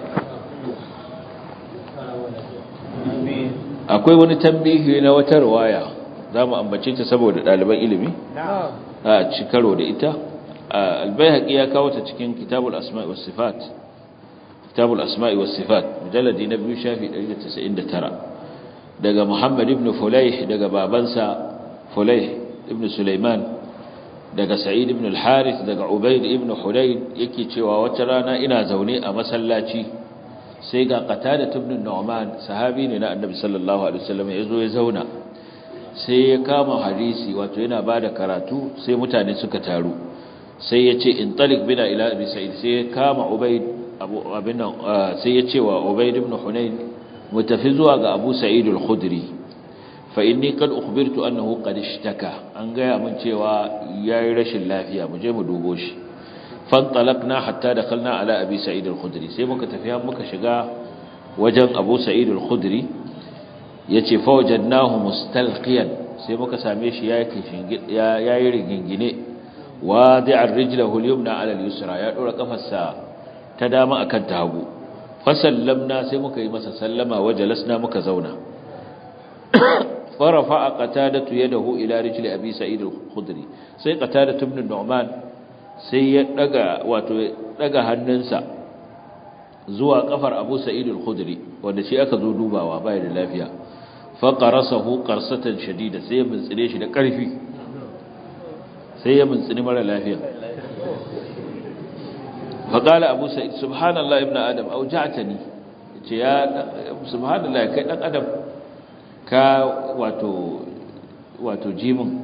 akwai wani tambihi na wata riwaya za mu ambace ta saboda ɗaliban ilimi a ci karo da ita albayhaƙi ya kawo ta cikin kitabul asma'i was sifat kitabul asma'i was sifat mujalladi na biyu shafi 199 daga muhammad ibn fulayh daga babansa fulayh ibn sulaiman daga sa'id ibn al-harith daga ubayd ibn hudayd yake cewa wata rana ina zaune a masallaci sai ga qatada ibn nu'man sahabi ne na annabi sallallahu alaihi wasallam yazo ya zauna sai ya kama hadisi wato yana bada karatu sai mutane suka taru sai ya ce in talik bina ila abi sa'id sai ya kama ubayd abu abin sai ya ce wa ubayd ibn hunayn mutafi zuwa ga abu sa'id al-khudri fa inni qad ukhbirtu annahu qad ishtaka an gaya mun cewa yayi rashin lafiya mu je mu dubo shi fantalaqna hatta dakhalna ala abi sa'id al-khudri sai muka tafi muka shiga wajen abu sa'id al-khudri yace fa wajadnahu mustalqiyan sai muka same shi yayi rigingine wadi'ar rijlahu al-yumna ala al-yusra ya dora kafarsa ta dama akan ta hagu fa sallamna sai muka yi masa sallama wajalasna muka zauna farafa qatadatu yadahu ila rijli abi sa'id al-khudri sai qatadatu ibn nu'man sai ya daga wato daga hannunsa zuwa kafar Abu Sa'id al-Khudri wanda shi aka zo dubawa bai da lafiya fa qarasahu qarsatan shadida sai ya mintsire shi da karfi sai ya mintsini mara lafiya fa qala Abu Sa'id subhanallah ibn adam auja'tani yace ya subhanallah kai dan adam ka wato wato jimin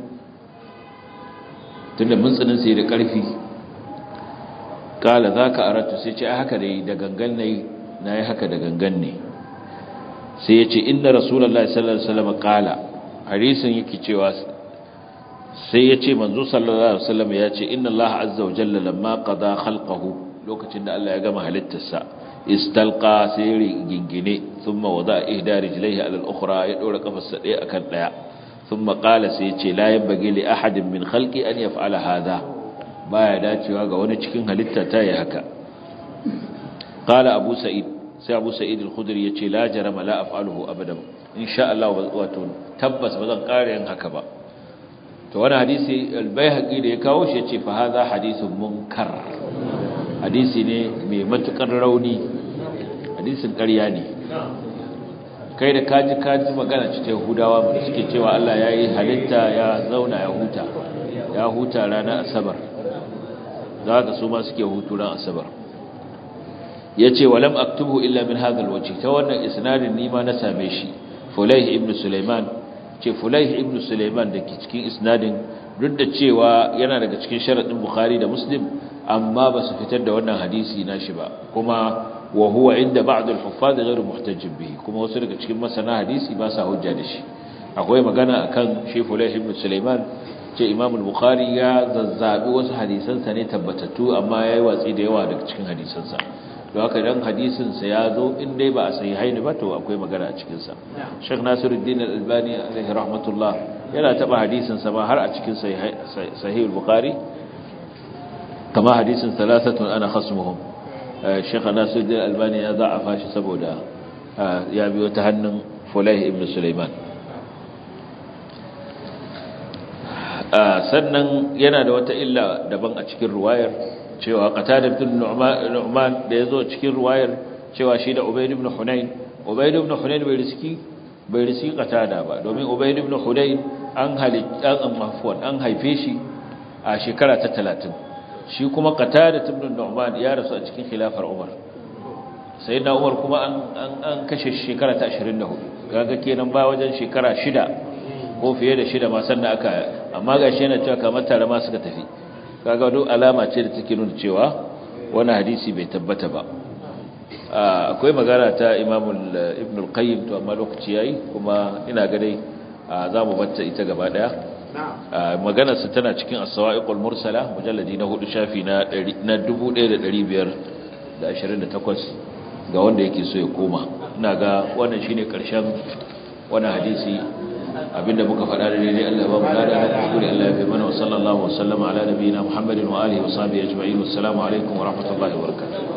tunda mintsinin sai da karfi kala za ka aratu sai ce haka dai da gangan na yi na yi haka da gangan ne sai ya ce inda rasulallah sallallahu alaihi wasallam kala harisun yake cewa sai ya ce manzo sallallahu alaihi wasallam ya ce inna allaha azza wa jalla lamma qada khalqahu lokacin da Allah ya gama halittarsa istalqa sai gingine thumma wada ihda rijlaihi ala al-ukhra ya dora kafarsa daya akan daya thumma qala sai ya ce la yanbaghi li ahadin min khalqi an yaf'ala hadha baya dacewa ga wani cikin halitta ta yi haka qala abu sa'id sai abu sa'id al-khudri yace la jarama la af'aluhu abadan insha Allah wato tabbas bazan kare yin haka ba to wani hadisi al-baihaqi da ya kawo shi yace fa hadha hadithun munkar hadisi ne mai matukar rauni hadisin ƙarya ne kai da kaji kaji magana cikin Yahudawa da suke cewa Allah yayi halitta ya zauna ya huta ya huta ranar asabar za ka su ma suke hutu ran asabar ya ce walam aktubu illa min hadhal waje ta wannan isnadin nima na same shi fulaih ibn sulaiman ce fulaih ibn sulaiman da ke cikin isnadin duk da cewa yana daga cikin sharadin bukhari da muslim amma ba su fitar da wannan hadisi na shi ba kuma wa huwa inda ba'd al-huffaz ghayr muhtajj bihi kuma wasu daga cikin masana hadisi ba sa hujja da shi akwai magana akan shi fulaih ibn sulaiman ce imam al-bukhari ya zazzabi wasu hadisansa ne tabbatattu amma yayi watsi da yawa daga cikin hadisansa don haka dan hadisinsa ya zo in dai ba a sayi haini ba to akwai magana a cikinsa Sheikh Nasiruddin Al-Albani alaihi rahmatullah yana taba hadisinsa ma har a cikin sahih al-bukhari kama hadisin thalathatun ana khasmuhum Sheikh Nasiruddin Al-Albani ya za'afa shi saboda ya biyo ta hannun Fulayh ibn Sulaiman sannan yana da wata illa daban a cikin ruwayar cewa qatada ibn nu'man da yazo cikin ruwayar cewa shi da ubayd ibn hunayn ubayd ibn hunayn bai riski bai riski qatada ba domin ubayd ibn hudayn an halitta an mafwan an haife shi a shekara ta 30 shi kuma qatada ibn nu'man ya rasu a cikin khilafar umar sayyidina umar kuma an an kashe shekara ta 24 kaga kenan ba wajen shekara shida ko fiye da shida ma sannan aka amma gashi yana cewa kamar tare ma suka tafi kaga duk alama ce da take nuna cewa wannan hadisi bai tabbata ba akwai magana ta Imam Ibn al-Qayyim to amma lokaci yayi kuma ina ga dai zamu batta ita gaba daya maganar sa tana cikin as-sawa'iqul mursala mujalladi na 4 shafi na 1528 ga wanda yake so ya koma ina ga wannan shine karshen wannan hadisi abinda muka faɗa da daidai Allah ba mu lada na kuskure Allah ya fi mana wa sallallahu wa sallama ala nabiyina Muhammadin wa alihi wa sahbihi ajma'in wassalamu alaikum wa rahmatullahi wa barakatuh